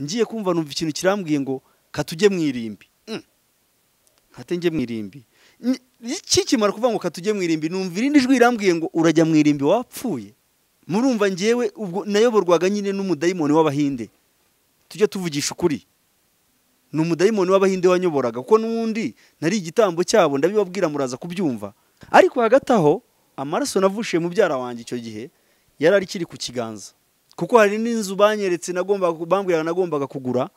ngiye kumva numva ikintu kirambwiye ngo katujye mu irimbi nkatenjye mu irimbi kikimara kuvuga ngo katujye mu irimbi numva irindi jwi rirambwiye ngo urajya mu irimbi wapfuye murumva ngewe ubwo nayoborwaga nyine n'umudayimoni w'abahinde tujye tuvugisha ukuri ni umudayimoni w'abahinde wanyoboraga kuko n'ubundi nari igitambo cyabo ndabibabwira muraza kubyumva ariko hagati aho amaraso navushiye mubyara wanjye icyo gihe yari ari kiri ku kiganza kuko hari n'inzu banyeretse bambwiraga nagombaga kugura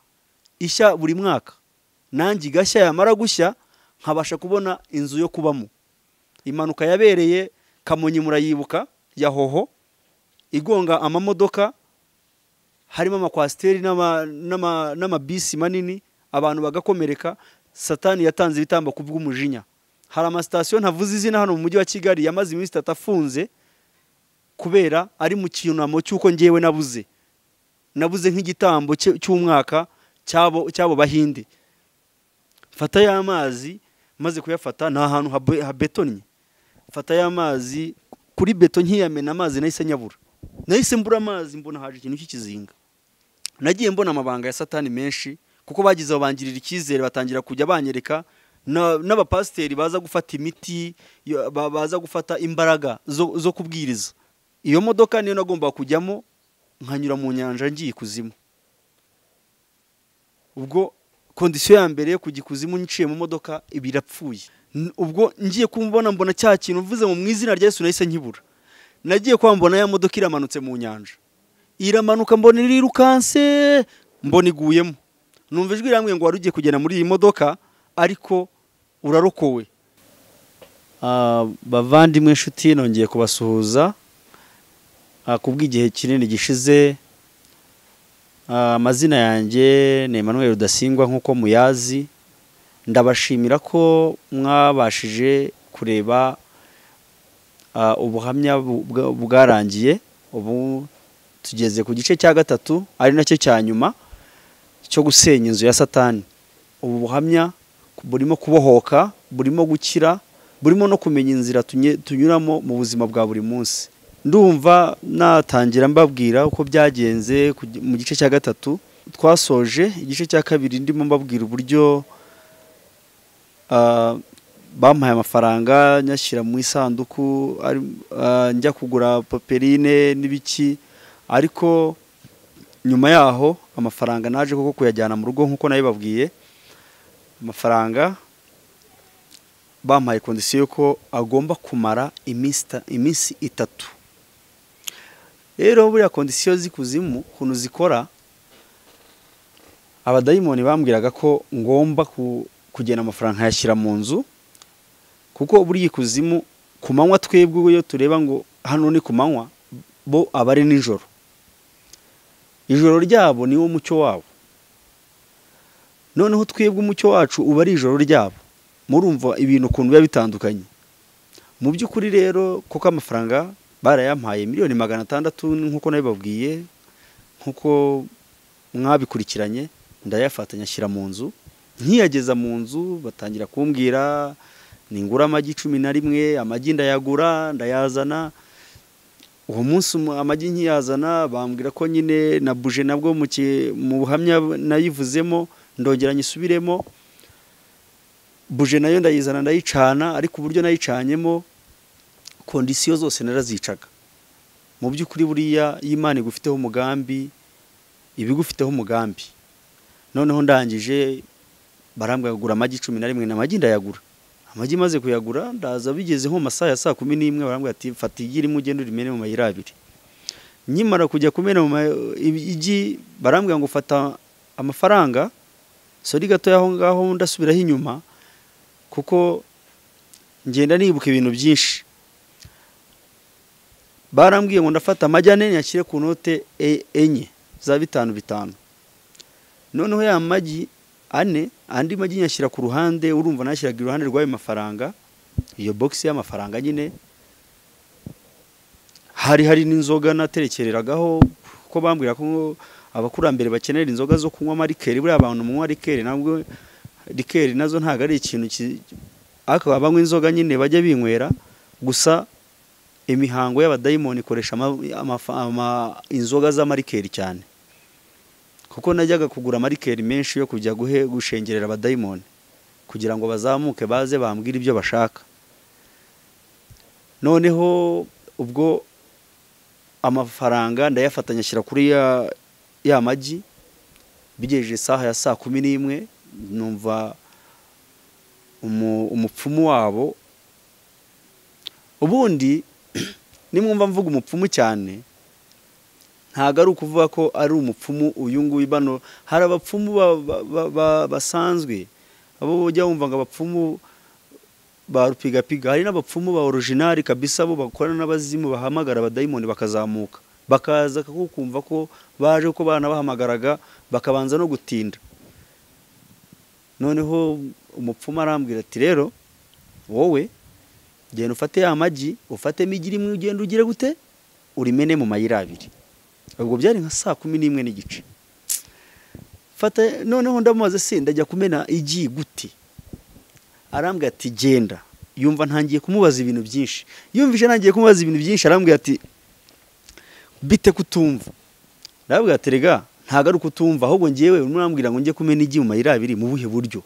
ishya buri mwaka nanjye igashya yamara gushya nkabasha kubona inzu yo kubamo impanuka yabereye kamonyi murayibuka ya hoho igonga amamodoka harimo amakwasiteri n'amabisi manini abantu bagakomereka satani yatanze ibitambo ku bw'umujinya hari amasitasiyo ntavuze izina hano mu mujyi wa kigali yamaze iminsi itatu afunze kubera ari mu cyunamo cy'uko ngewe nabuze nabuze nk'igitambo cy'umwaka cy'abo bahinde fata y'amazi maze kuyafata ni ahantu habetonye fata y'amazi kuri beto nkiyamena amazi nahise nyabura nahise mbura amazi mbona haje ikintu cy'ikizinga nagiye mbona amabanga ya satani menshi kuko bagize babangirira icyizere batangira kujya banyereka n'abapasiteri baza gufata imiti baza gufata imbaraga zo kubwiriza iyo modoka niyo nagombaga kujyamo nkanyura mu nyanja ngiye ikuzimu ubwo kondisiyo ya mbere yo kujya ikuzimu niciye mu modoka birapfuye ubwo ngiye kumubona mbona cya kintu mvuze mu izina rya Yesu nahise nkibura nagiye kwambona ya modoka iramanutse mu nyanja iramanuka mbona irirukanse mbona iguyemo numva ijwi rirambwiye ngo wari ugiye kugenda muri iyi modoka ariko urarokowe bavandimwe inshuti nongeye kubasuhuza kubw'igihe kinini gishize amazina yanjye ni Emmanuel rudasingwa nk'uko muyazi ndabashimira ko mwabashije kureba ubuhamya bwarangiye ubu tugeze ku gice cya gatatu ari nacyo cya nyuma cyo gusenya inzu ya satani ubu buhamya burimo kubohoka burimo gukira burimo no kumenya inzira tunyuramo mu buzima bwa buri munsi ndumva natangira mbabwira uko byagenze mu gice cya gatatu twasoje igice cya kabiri ndimo mbabwira uburyo bampaye amafaranga nyashyira mu isanduku njya kugura paperine n'ibiki ariko nyuma yaho amafaranga naje kuko kuyajyana mu rugo nk'uko nabibabwiye amafaranga bampaye kondisiyo ko agomba kumara iminsi itatu rero buriya kondisiyo z'ikuzimu ukuntu zikora abadayimoni bambwiraga ko ngomba kugena amafaranga nkayashyira mu nzu kuko buriya ikuzimu ku manywa twebwe iyo tureba ngo hano ni ku manywa bo aba ari nijoro ijoro ryabo niwo mucyo wabo noneho twebwe umucyo wacu uba ari ijoro ryabo murumva ibintu ukuntu biba bitandukanye mu by'ukuri rero kuko amafaranga barayampaye miliyoni magana atandatu nk'uko nabibabwiye nk'uko mwabikurikiranye ndayafatanya ashyira mu nzu nkiyageza mu nzu batangira kumbwira ningura amagi cumi na rimwe amagi ndayagura ndayazana uwo munsi amagi nkiyazana bambwira ko nyine na buje nabwo mu buhamya nayivuzemo ndongera nyisubiremo buje nayo ndayizana ndayicana ariko uburyo nayicanyemo kondisiyo zose narazicaga mu by'ukuri buriya iyo imana igufiteho umugambi iba igufiteho umugambi noneho ndangije barambwira kugura amagi cumi na rimwe ni amagi ndayagura amagi maze kuyagura ndaza bigeze nko mu masaha ya saa kumi n'imwe barambwira ati fata igi rimwe ugende urimene mu mayira abiri nkimara kujya kumena mu igi barambwira ngo fata amafaranga sori gatoya aho ngaho ndasubiraho inyuma kuko ngenda nibuka ibintu byinshi barambwiye ngo ndafata amagi ane nyashyire ku note enye za bitanu bitanu noneho ya magi ane andi magi nyashyira ku ruhande urumva nashyiraga iruhande rw'ayo mafaranga iyo bogisi y'amafaranga nyine hari hari n'inzoga naterekereragaho kuko bambwira ko abakurambere bakenera inzoga zo kunywa amarikeri buriya abantu munywa rikeri ntabwo rikeri nazo ntabwo ari ikintu ariko banywa inzoga nyine bajya binywera gusa imihango y'abadayimoni ikoresha inzoga z'amarikeri cyane kuko najyaga kugura amarikeri menshi yo kujya guhe gushengerera abadayimoni kugira ngo bazamuke baze bambwire ibyo bashaka noneho ubwo amafaranga ndayafatanya ashyira kuri ya ya magi bigejeje isaha ya saa kumi n'imwe numva umu- umupfumu wabo ubundi nimwumva mvuga umupfumu cyane ntabwo ari ukuvuga ko ari umupfumu uyu nguyu bano hari abapfumu ba- ba- ba- ba- basanzwe abo ujya wumva ngo abapfumu ba rupigapiga hari n'abapfumu ba orojinari kabisa bo bakorana n'abazimu bahamagara abadayimoni bakazamuka bakaza kukumva ko baje ko banabahamagaraga bakabanza no gutinda noneho umupfumu arambwira ati rero wowe genda ufate ya magi ufatemo igi rimwe ugenda ugire gute urimene mu mayira abiri ubwo byari nka saa kumi n'imwe n'igice fata noneho ndamubaza se ndajya kumena igi gute arambwira ati genda yumva ntangiye kumubaza ibintu byinshi yumvise ntangiye kumubaza ibintu byinshi arambwira ati bite kutumva ndabwira ati rega ntabwo ari kutumva ahubwo ngewe urimo urambwira ngo njye kumena igi mu mayira abiri mu buhe buryo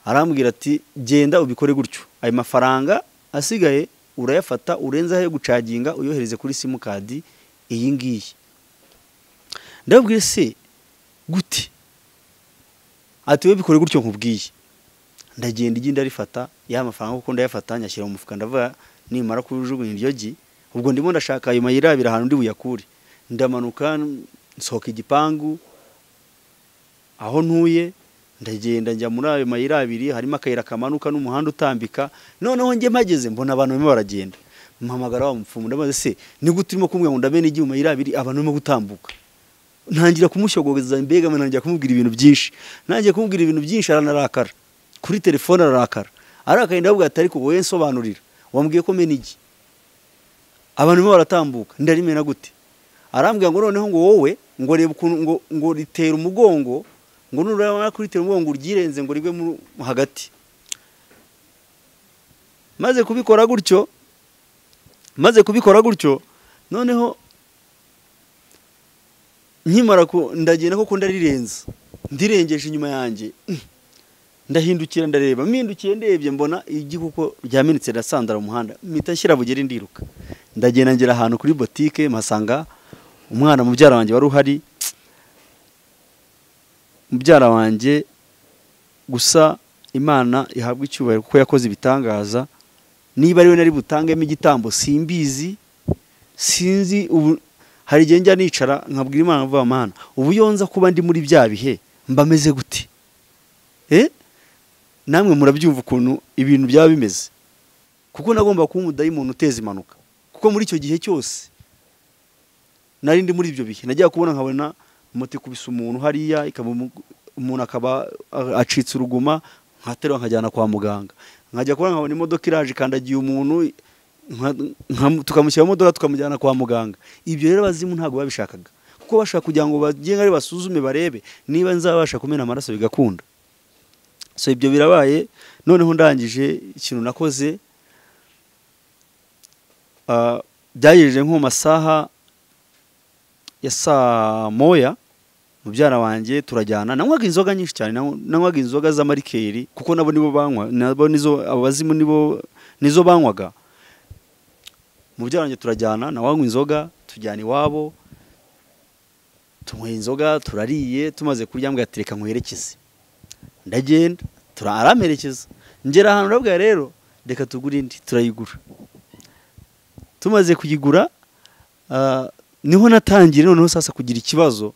arambwira ati genda ubikore gutyo ayo mafaranga asigaye urayafata urenzaho ayo gucaginga uyohereze kuri simukadi iyi ngiyi ndababwiye se gute ati we bikore gutyo nkubwiye ndagenda igi ndarifata ya mafaranga kuko ndayafata nyashyira mu mufuka ndavuga nimara kujugunya iryo gi ubwo ndimo ndashaka ayo mayira abiri ahantu ndi buyakure ndamanuka nsohoka igipangu aho ntuye ndagenda njya muri ayo mayira abiri harimo akayira kamanuka n'umuhanda utambika noneho njye mpageze mbona abantu barimo baragenda mpamagara wa mupfumu ndabaza se ni gute urimo kumbwira ngo ndamena igihe mu mayira abiri abantu barimo gutambuka ntangira kumushyogoza mbega ntangira kumubwira ibintu byinshi ntangiye kumubwira ibintu byinshi aranarakara kuri telefone ararakara arakaye ndavuga ati ariko wowe nsobanurira wambwiye ko mena igi abantu barimo baratambuka ndarimena gute arambwira ngo noneho ngo wowe ngo reba ukuntu ngo ngo ritera umugongo ngo nurabona kuritera umugongo uryirenze ngo rigwe mu hagati maze kubikora gutyo maze kubikora gutyo noneho nkimara ku- ndagenda koko ndarirenza ndirengeje inyuma yanjye ndahindukira ndareba mpindukiye ndebye mbona igi kuko ryamenetse rirasandara mu muhanda mpita nshyira bugere ndiruka ndagenda ngera ahantu kuri botike mpasanga umwana mubyara wanjye wari uhari mubyara wanjye gusa imana ihabwa icyubahiro kuko yakoze ibitangaza niba ari we nari butangemo igitambo simbizi sinzi ubu hari igihe njya nicara nkabwira imana mvuga mana ubu iyo nza kuba ndi muri bya bihe mba meze gute Eh? namwe murabyumva ukuntu ibintu byaba bimeze kuko nagomba kuba umudayimuntu uteza impanuka kuko muri icyo gihe cyose nari ndi muri ibyo bihe najyaga kubona nkabona moto ikubise umuntu hariya ikaba umu- umuntu akaba a- acitse uruguma nkaterura nkajyana kwa muganga nkajya kubona nkabona imodoka iraje ikandagiye umuntu nka- nka- tukamushyira mu modoka tukamujyana kwa muganga ibyo rero abazimu ntabwo babishakaga kuko bashaka kugira ngo bagende ari basuzume barebe niba nzabasha kumena amaraso bigakunda so ibyo birabaye noneho ndangije ikintu nakoze ah, byagejeje nko mu masaha ya saa moya mubyara wanjye turajyana nanywaga inzoga nyinshi cyane nanywa- nanywaga inzoga z'amarikeri kuko nabo nibo banywa nabo nizo abazimu nibo nizo banywaga mubyara wanjye turajyana nawe anywa inzoga tujyana iwabo tunyweye inzoga turariye tumaze kurya mbwa ati reka nkwerekeze ndagenda tura- aramperekeza ngera ahantu urabwira rero reka tugure indi turayigura tumaze kuyigura ah, niho natangiye noneho sasa kugira ikibazo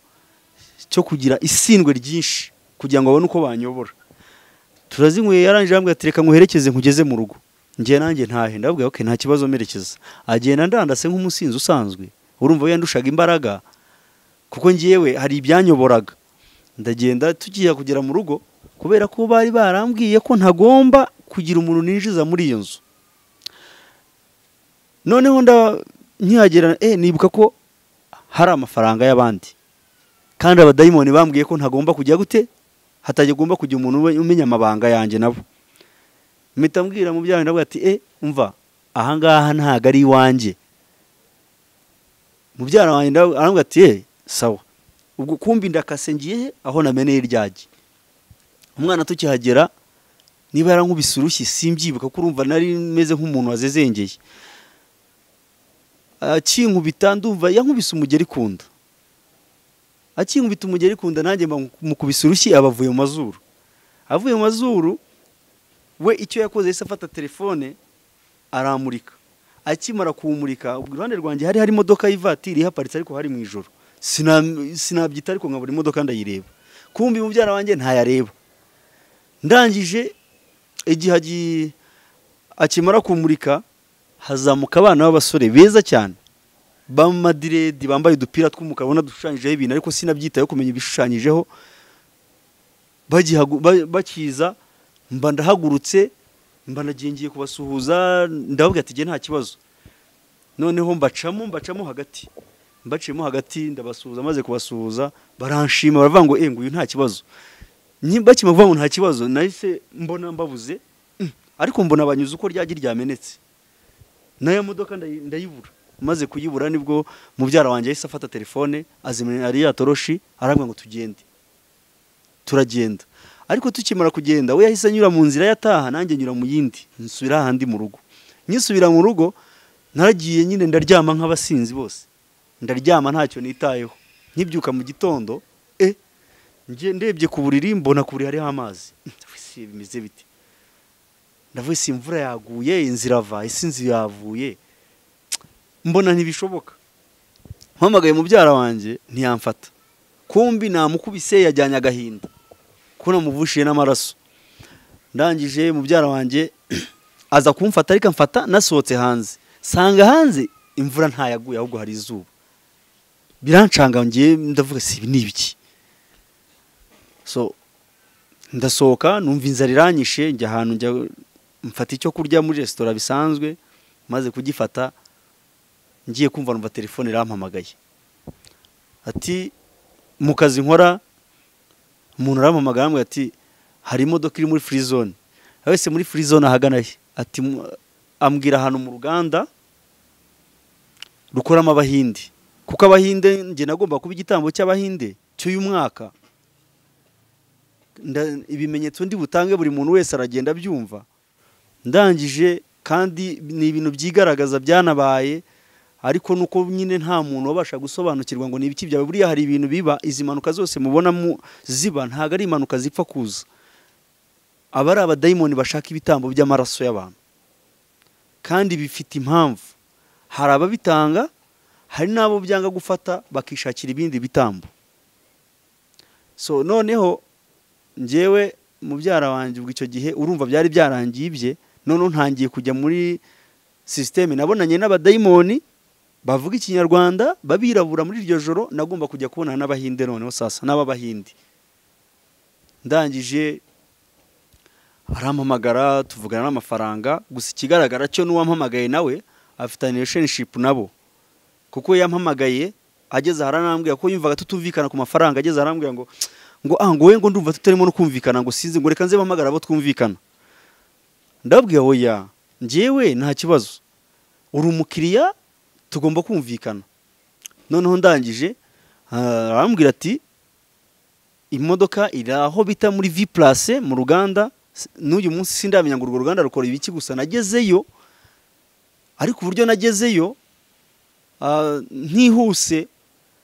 cyo kugira isindwe ryinshi kugira ngo babone uko banyobora turazinyweye yarangije arambwira ati reka nguherekeze nkugeze mu rugo ngiye nanjye ntahe ndabwira okay nta kibazo merekeza agenda ndandase nk'umusinzi usanzwe urumva we yandushaga imbaraga kuko ngewe hari ibyanyoboraga ndagenda tugiye kugera mu rugo kubera ko bari barambwiye ko ntagomba kugira umuntu ninjiza muri iyo nzu noneho nda nkihagera eh nibuka ko hari amafaranga y'abandi kandi abadayimoni bambwiye ko ntagomba kujya gute hatagomba kujya umuntu ube- umenya amabanga yanjye nabo mpita mbwira mu byawe ndavuga ati eh umva ahangaha ntago ari iwanjye mubyara wanjye ndavuga- arambwira ati eh sawa ubwo kumbi ndakase ngiye he aho nameneye iryagi umwana tukihagera niba yarankubise urushyi simbyibuka ko urumva nari meze nk'umuntu wazezengeye akinkubita ndumva yankubise umugeri kunda akinkubita umugeri kunda nanjye mukubise urushyi aba avuye mu mazuru avuye mu mazuru we icyo yakoze yahise afata telefone aramurika akimara kuwumurika iruhande rwanjye hari hari imodoka y'ivatiri ihaparitse ariko hari mu ijoro sinabyita ariko nkabura imodoka ndayireba kumbi mubyara wanjye ntayareba ndangije igihe akimara kumurika hazamuka abana b'abasore beza cyane b'amadiredi bambaye udupira tw'umukara ubona dushushanyijeho ibintu ariko sinabyitayeho kumenya ibishushanyijeho bakiza mba ndahagurutse mba nagiye ngiye kubasuhuza ndababwira ati nta kibazo noneho mbacamo mbacamo hagati mbaciyemo hagati ndabasuhuza maze kubasuhuza baranshima baravuga ngo nguyu nta kibazo bakima kuvuga ngo nta kibazo nahise mbona mbabuze ariko mbona banyuze uko ryagi ryamenetse nayo modoka ndayibura maze kuyibura nibwo mubyara wanjye yahise afata telefone azimira ari yatoroshi arabwira ngo tugende turagenda ariko tukimara kugenda we yahise anyura mu nzira yataha nanjye nyura mu yindi nsubira ahandi mu rugo nyisubira mu rugo naragiye nyine ndaryama nk'abasinzi bose ndaryama ntacyo nitayeho nkibyuka mu gitondo e ndebye ku buriri mbona ku buriri hariho amazi bimeze biti ndavuye si imvura yaguye inzira ava isi inzu yavuye mbona ntibishoboka mpamagaye mubyara wanjye ntiyamfata kumbi namukubise yajyanye agahinda kuko namuvushiye n'amaraso ndangije mubyara wanjye aza kumfata ariko amfata nasohotse hanze sanga hanze imvura ntayaguye ahubwo hari izuba birancanga ngiye ndavuga si ibi ni ibiki so ndasohoka numva inzara iranyishe njya ahantu njya mfata icyo kurya muri resitora bisanzwe maze kugifata ngiye kumva numva telefone irampamagaye ati mu kazi nkora umuntu arampamagara arambwira ati hari imodoka iri muri furi zone wese muri furi zone ahagana he ati ambwira ahantu mu ruganda rukoramo abahinde kuko abahinde njye nagomba kuba igitambo cy'abahinde cy'uyu mwaka ibimenyetso ndi butange buri muntu wese aragenda abyumva ndangije kandi ni ibintu byigaragaza byanabaye ariko nuko nyine nta muntu wabasha gusobanukirwa ngo ni ibiki byawe buriya hari ibintu biba izi mpanuka zose mubona ziba ntabwo ari impanuka zipfa kuza aba ari abadayimoni bashaka ibitambo by'amaraso y'abantu kandi bifite impamvu hari ababitanga hari n'abo byanga gufata bakishakira ibindi bitambo so noneho ngewe mubyara wanjye ubwo icyo gihe urumva byari byarangiye ibye noneho ntangiye kujya muri sisiteme nabonanye n'abadayimoni bavuga ikinyarwanda babirabura muri iryo joro nagomba kujya kubonana n'abahinde noneho sasa n'ababahinde ndangije arampamagara tuvugana n'amafaranga gusa ikigaragara cyo n'uwampamagaye nawe afitanye relationship nabo kuko yampamagaye ageze aharanambwira ko yumvaga tutumvikana ku mafaranga ageze aharambwira ngo ngo ah ngo we ngo ndumva tutarimo no kumvikana ngo sinzi ngo reka nze mpamagara abo twumvikana ndababwira oya njyewe nta kibazo uri umukiriya tugomba kumvikana noneho ndangije arambwira ati imodoka iri aho bita muri vi purase mu ruganda n'uyu munsi sindamenya ngo urwo ruganda rukora ibiki gusa nagezeyo ariko uburyo nagezeyo ntihuse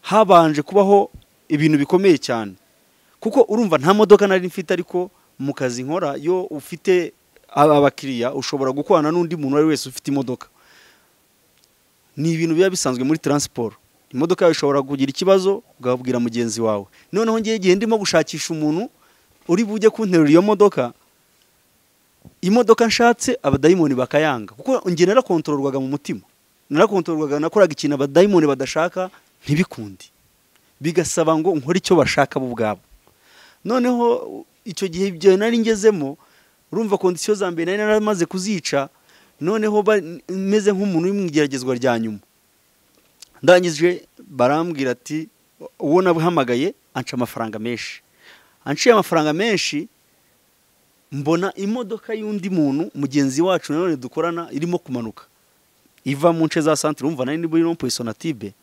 habanje kubaho ibintu bikomeye cyane kuko urumva nta modoka nari mfite ariko mu kazi nkora yo ufite abakiriya ushobora gukorana n'undi muntu uwo ari wese ufite imodoka ni ibintu biba bisanzwe muri taransiporo imodoka yawe ishobora kugira ikibazo ukababwira mugenzi wawe noneho ngewe igihe ndimo gushakisha umuntu uri bujye kunterura iyo modoka imodoka nshatse abadayimoni bakayanga kuko ngewe narakontororwaga mu mutima narakontororwaga nakoraga ikintu abadayimoni badashaka ntibikunde bigasaba ngo nkore icyo bashaka bo ubwabo noneho icyo gihe ibyo nari ngezemo urumva kondisiyo za mbere nari naramaze kuzica noneho meze nk'umuntu uri mu igeragezwa rya nyuma ndangije barambwira ati uwo nabuhamagaye anca amafaranga menshi anciye amafaranga menshi mbona imodoka y'undi muntu mugenzi wacu nanone dukorana irimo kumanuka iva mu nce za santire umva nayo niba irimo purisonative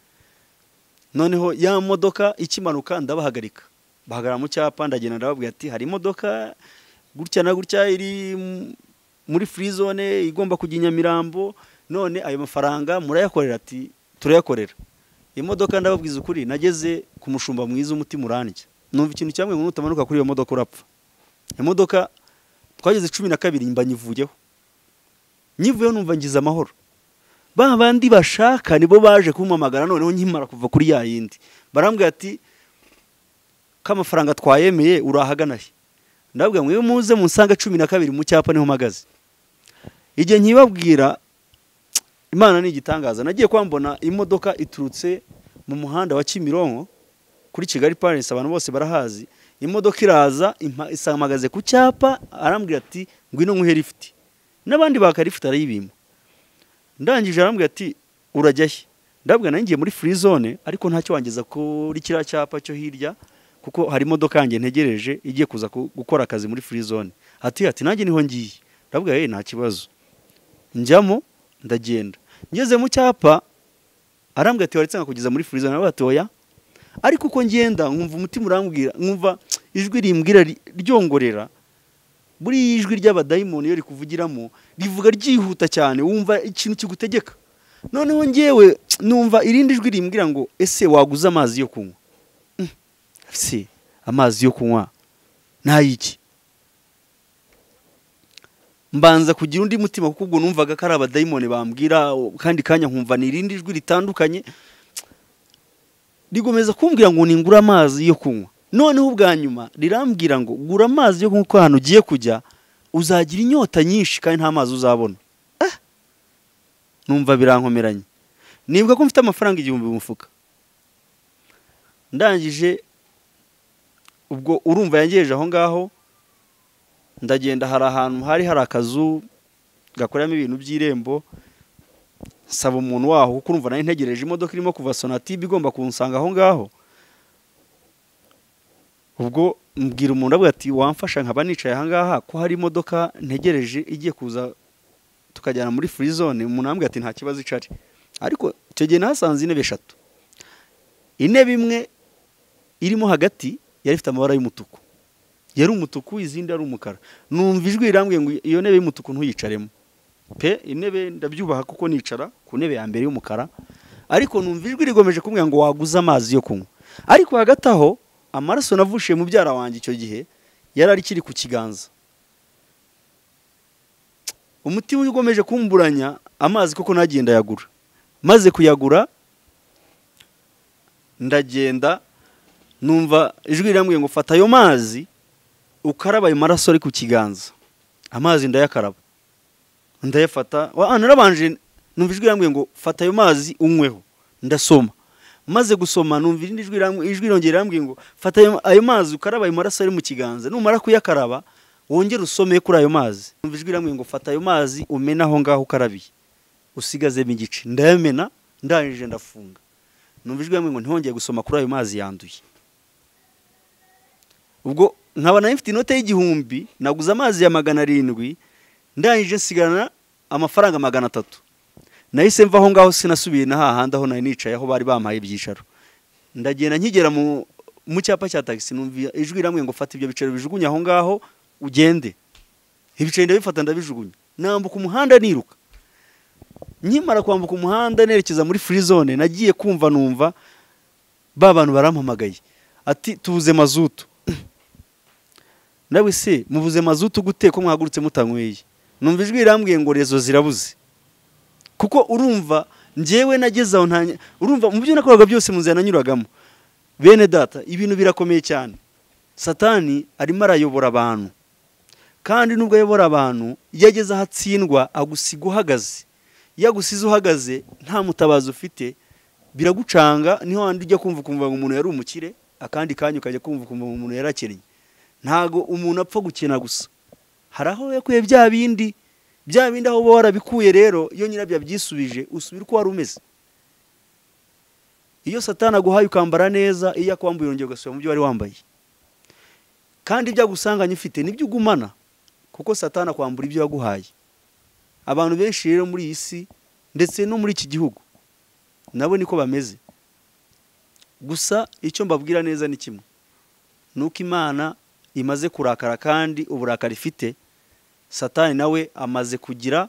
noneho ya modoka ikimanuka ndabahagarika bahagarara mu cyapa ndagenda ndababwira ati hari imodoka gutya na gutya iri m- muri free zone igomba kujya i nyamirambo none ayo mafaranga murayakorera ati turayakorera iyo modoka ndababwiza ukuri nageze ku mushumba mwiza umutima urandya numva ikintu cyamwe ngo nutamanuka kuri iyo modoka urapfa imodoka twageze cumi na kabiri mba nyivuyeho nyivuyeho numva ngize amahoro ba bandi bashaka nibo baje kumpamagara noneho nkimara kuva kuri ya yindi barambwira ati k'amafaranga twayemeye urahagana he ndababwira ngo iyo muze munsanga cumi na kabiri mu cyapa niho mpagaze igihe nkibabwira imana ni igitangaza nagiye kwambona imodoka iturutse mu muhanda wa kimironko kuri kigali paris abantu bose barahazi imodoka iraza impa- isamagaze ku cyapa arambwira ati ngwino nkuhe lifuti n'abandi baka lifuti arayibima ndangije arambwira ati urajya he ndabwira nanjye ngiye muri free zone ariko ntacyo wangeza kuri kiriya cyapa cyo hirya kuko hari imodoka yanjye ntegereje igiye kuza ku- gukora akazi muri free zone ati ati nanjye niho ngiye ndabwira ye nta kibazo njyamo ndagenda ngeze mu cyapa arambwira ati waretse nkakugeza muri free zone aravuga ati oya ariko uko ngenda nkumva umutima urambwira nkumva ijwi rimbwira ri- ryongorera buriya ijwi ry'abadayimoni iyo rikuvugiramo rivuga ryihuta cyane wumva ikintu kigutegeka noneho ngewe numva irindi jwi rimbwira ngo ese waguze amazi yo kunywa Mm, se amazi yo kunywa n'ayiki mbanza kugira undi mutima kuko ubwo numvaga ko ari abadayimoni bambwira o- kandi kanya nkumva ni irindi jwi ritandukanye rigomeza kumbwira ngo ningure amazi yo kunywa noneho ubwa nyuma rirambwira ngo gura amazi yo kunywa kuko ahantu ugiye kujya uzagira inyota nyinshi kandi nta mazi uzabona Ah! numva birankomeranye nibuka ko mfite amafaranga igihumbi mu mufuka ndangije ubwo urumva yangejeje aho ngaho ndagenda hari ahantu hari hari akazu gakoreramo ibintu by'irembo saba umuntu waho kuko urumva nari ntegereje imodoka irimo kuva sonatibe igomba kunsanga aho ngaho ubwo mbwira umuntu avuga ati wamfasha nkaba nicaye aha ngaha ko hari imodoka ntegereje igiye kuza tukajyana muri free zone umuntu arambwira ati nta kibazo icari ariko icyo gihe nahasanze intebe eshatu intebe imwe irimo hagati yari ifite amabara y'umutuku yari umutuku izindi ari umukara numva ijwi rirambwiye ngo iyo ntebe y'umutuku ntuyicaremo pe intebe ndabyubaha kuko nicara ku ntebe ya mbere y'umukara ariko numva ijwi rigomeje kumbwira ngo waguze amazi yo kunywa ariko hagati aho amaraso navushiye mu byara wanjye icyo gihe yari akiri ku kiganza umutima ugomeje kumburanya amazi koko nagiye ndayagura maze kuyagura ndagenda numva ijwi rirambwiye ngo fata ayo mazi ukaraba ayo maraso ari ku kiganza amazi ndayakaraba ndayafata wa- ah, narabanje numva ijwi rirambwiye ngo fata ayo mazi unyweho ndasoma maze gusoma numva irindi jwi riramb- ijwi rirongera rirambwiye ngo fata ayo- ayo mazi ukaraba ayo maraso ari mu kiganza numara kuyakaraba wongere usome kuri ayo mazi numva ijwi rirambwiye ngo fata ayo mazi umene aho ngaho ukarabiye usigazemo igice ndayamena ndangije ndafunga numva ijwi rirambwiye ngo ntihongeye gusoma kuri ayo mazi yanduye ubwo nkaba nari mfite inote y'igihumbi naguze amazi ya magana arindwi ndangije nsigarana amafaranga magana atatu nahise mva aho ngaho sinasubiye na hahandi aho nari nicaye aho bari bampaye ibyicaro ndagenda nkigera mu mu cyapa cya tagisi numva ijwi riramwe ngo fata ibyo bicaro bijugunye aho ngaho ugende ibicaro ndabifata ndabijugunya nambuka umuhanda niruka nkimara kwambuka umuhanda nerekeza muri free zone nagiye kumva numva ba bantu barampamagaye ati tubuze mazutu ndawe se mubuze mazutu gute ko mwahagurutse mutanyweye numva ijwi rirambwiye ngo rezo zirabuze kuko urumva njyewe nageze aho ntanya urumva mu byo nakoraga byose mu nzira nanyuragamo bene data ibintu birakomeye cyane satani arimo arayobora abantu kandi nubwo ayobora abantu iyo ageze aho atsindwa agusiga uhagaze iyo agusize uhagaze nta mutabazi ufite biragucanga niho wandi ujya kumva ukumva ngo umuntu yari umukire akandi kanya ukajya kumva ukumva ngo umuntu yarakennye ntago umuntu apfa gukena gusa hari aho yakuye bya bindi bya bindi aho uba warabikuye rero iyo nyirabyo abyisubije usubira uko wari umeze iyo satani aguhaye ukambara neza iyo akwambuye urongera ugasubira mu byo wari wambaye kandi ibyo agusanganye ufite nibyo ugumana kuko satani akwambura ibyo yaguhaye abantu benshi rero muri iyi si ndetse no muri iki gihugu nabo niko bameze gusa icyo mbabwira neza ni kimwe ni uko imana imaze kurakara kandi uburakari ifite satani nawe amaze kugira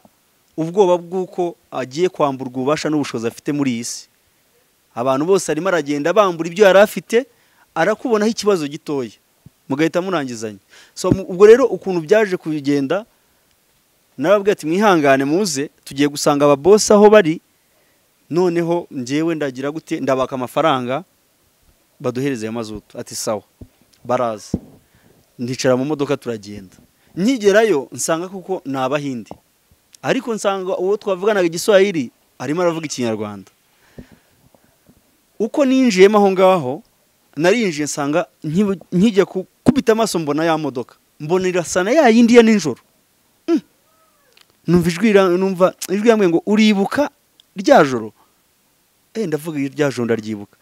ubwoba bw'uko agiye kwamburwa ububasha n'ubushobozi afite muri iyi si abantu bose arimo aragenda bambura ibyo yari afite arakubonaho ikibazo gitoya mugahita murangizanya So, mu- ubwo rero ukuntu byaje kugenda narababwira ati mwihangane muze tugiye gusanga ababosi aho bari noneho njyewe ndagira gute ndabaka amafaranga baduhereze ayo mazutu ati sawa baraza ndicara mu modoka turagenda nkigerayo nsanga kuko ni abahinde ariko nsanga uwo twavuganaga igiswahili arimo aravuga ikinyarwanda uko ninjiyemo aho ngaho narinjiye nsanga nkibu- nkijya gukubita amaso mbona ya modoka mbona irasa na ya yindi ya nijoro Mm. numva ijwi rira- numva ijwi yambwiye ngo uribuka rya joro eh ndavuga rya joro ndaryibuka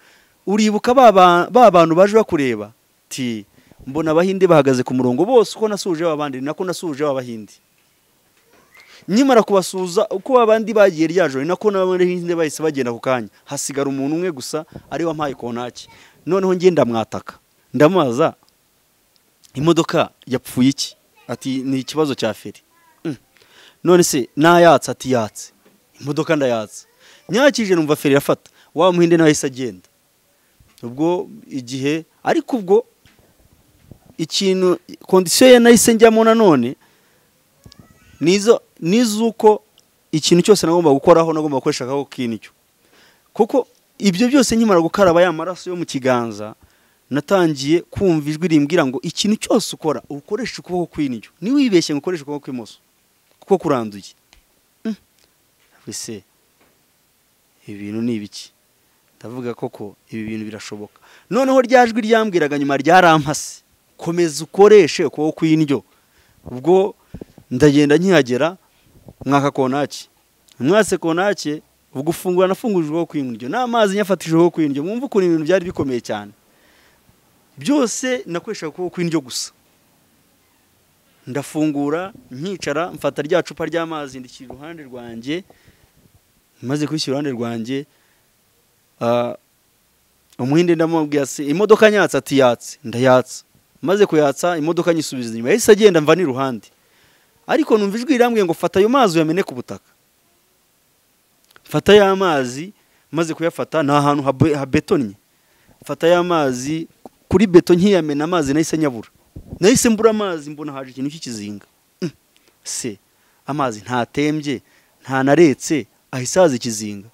uribuka ba ba- ba bantu baje bakureba ti mbona abahinde bahagaze ku murongo bose uko nasuje abandi nako nasuje abahinde nyimara kubasuza uko abandi bagiye rya joro ni nako n'abahinde bahise bagenda ku kanya hasigara umuntu umwe gusa ari wampaye konaki noneho njye ndamwataka ndamubaza imodoka yapfuye iki ati ni ikibazo cya feri Mm. none se nayatse ati yatse imodoka ndayatse nyakije numva feri irafata wa muhinde nawe ahise agenda ubwo igihe ariko ubwo ikintu kondisiyo ye nahise njyamo nanone nizo nizuko ikintu cyose nagomba gukoraho nagomba gukoresha akaboko k'indyo kuko ibyo byose nkimara gukaraba ya maraso yo mu kiganza natangiye kumva ijwi rimbwira ngo ikintu cyose ukora ukoresha ukuboko kw'indyo ntiwibeshye ngo ukoreshe ukuboko kw'imoso kuko kuranduye Mm. ese ibintu ni ibiki ndavuga koko ibi bintu birashoboka noneho rya jwi ryambwiraga nyuma ryarampase komeza ukoreshe ukuboko kw'indyo ubwo ndagenda nkihagera mwaka konaki mwase konaki ubwo ufungura nafunguje ukuboko kw'indyo n'amazi nyafatishije ukuboko kw'indyo mwumva ukuntu ibintu byari bikomeye cyane byose nakoreshaga ukuboko kw'indyo gusa ndafungura nkicara mfata rya cupa ry'amazi ndikira iruhande rwanjye maze kwishyira iruhande rwanjye ah, umuhinde ndamubwira se imodoka nyatsa ati yatse ndayatsa maze kuyatsa imodoka nyisubiza inyuma yahise agenda mva n'iruhande ariko numva ijwi rirambwiye ngo fata ayo mazi uyamene ku butaka fata ya mazi maze kuyafata ni ahantu habe- habetonye fata ya mazi kuri beto nkiyamena amazi nahise nyabura nahise mbura amazi mbona haje ikintu cy'ikizinga Mm. se amazi ntatembye ntanaretse ahise haza ikizinga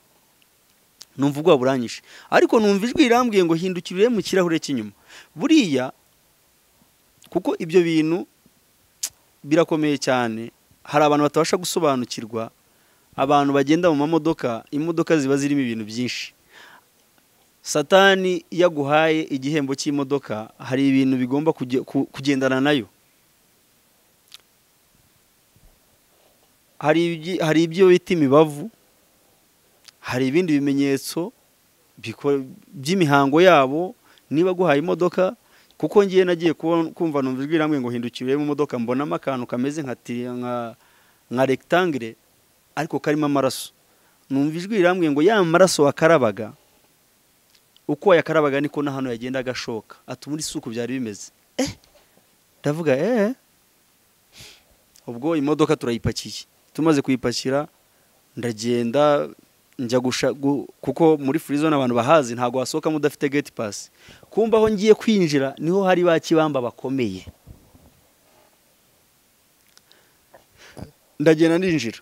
numva ubwoba buranyishe ariko numva ijwi rirambwiye ngo hindukirire mu kirahure cy'inyuma buriya kuko ibyo bintu birakomeye cyane hari abantu batabasha gusobanukirwa abantu bagenda mu mamodoka imodoka ziba zirimo ibintu byinshi satani iyo aguhaye igihembo cy'imodoka hari ibintu bigomba kuge- ku- kugendana nayo hari ibyi- hari ibyo bita imibavu hari ibindi bimenyetso biko- by'imihango yabo niba aguhaye imodoka kuko ngiye nagiye kubon- kumva numva ijwi rirambwiye ngo hindukire mu modoka mbonamo akantu kameze nka tiri- nka nka rectangle ariko karimo amaraso numva ijwi rirambwiye ngo ya maraso wakarabaga uko wayakarabaga niko na hano yagenda agashoka ati muri suku byari bimeze eh ndavuga eh ubwo imodoka turayipakiye tumaze kuyipakira ndagenda njya gusha gu- kuko muri furizo abantu bahazi ntabwo wasohokamo udafite gate pass kumva aho ngiye kwinjira niho hari ba kibamba bakomeye ndagenda ndinjira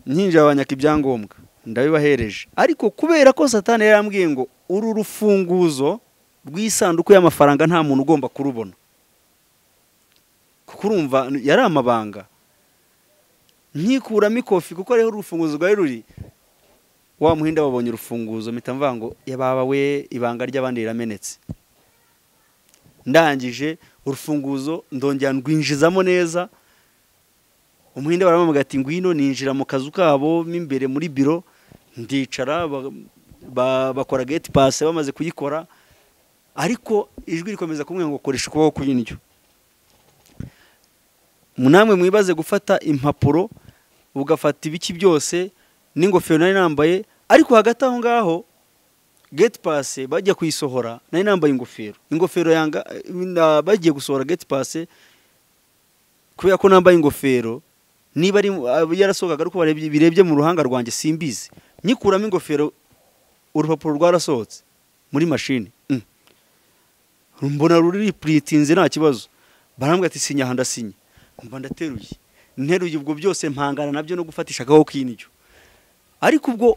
nkinjira banyaka ibyangombwa ndabibahereje ariko kubera ko satani yarambwiye ngo uru rufunguzo rw'isanduku y'amafaranga nta muntu ugomba kurubona kuko urumva yari amabanga nkikuramo ikofi kuko ariho urufunguzo rwari ruri wa muhinda wabonye urufunguzo mpita mvuga ngo yababa we ibanga ry'abandi riramenetse ndangije urufunguzo ndongera ndwinjizamo neza umuhinda baramubwira ati ngwino ninjira mu kazu kabo mo imbere muri biro ndicara ba- ba- bakora gate pass bamaze kuyikora ariko ijwi rikomeza kumwe ngo koresha ukuboko kw'indyo namwe mwibaze gufata impapuro ugafata ibiki byose n'ingofero nari nambaye ariko hagati aho ngaho geti pase bajya kuyisohora nari nambaye ingofero ingofero yanga na- bagiye gusohora geti pase kubera ko nambaye ingofero niba ari abo yarasohokaga ariko barebye birebye mu ruhanga rwanjye simbizi nyikuramo ingofero urupapuro rwarasohotse muri mashini Mm. mbona ruri puritinze nta kibazo barambwira ati sinya aha ndasinya mba ndateruye nteruye ubwo byose mpangana nabyo no gufatishagaho k'indyo ariko ubwo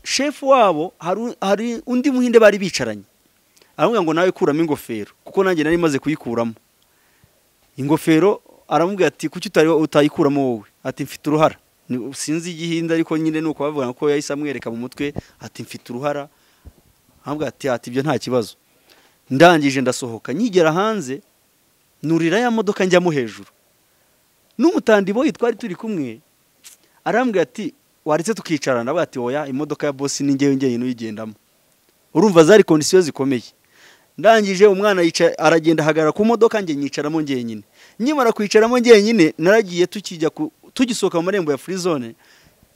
shefu wabo hari hari undi muhinde bari bicaranye aramubwira ngo nawe kuramo ingofero kuko nanjye nari maze kuyikuramo ingofero aramubwira ati kuki utari utayikuramo wowe ati mfite uruhara Ni- sinzi igihinde ariko nyine ni uko bavuga ko yahise amwereka mu mutwe ati mfite uruhara aramubwira ati ati ibyo nta kibazo ndangije ndasohoka nyigera hanze nurira ya modoka njyamo hejuru n'umutandiboyi twari turi kumwe arambwira ati waretse tukicarana aravuga ati oya imodoka ya bosi ni ngewe ngewe uyigendamo urumva zari kondisiyo zikomeye ndangije umwana yica- aragenda ahagarara ku modoka njye nyicaramo ngenyine nkimara kwicaramo ngenyine naragiye tukijya ku- tugisohoka mu marembo ya furizone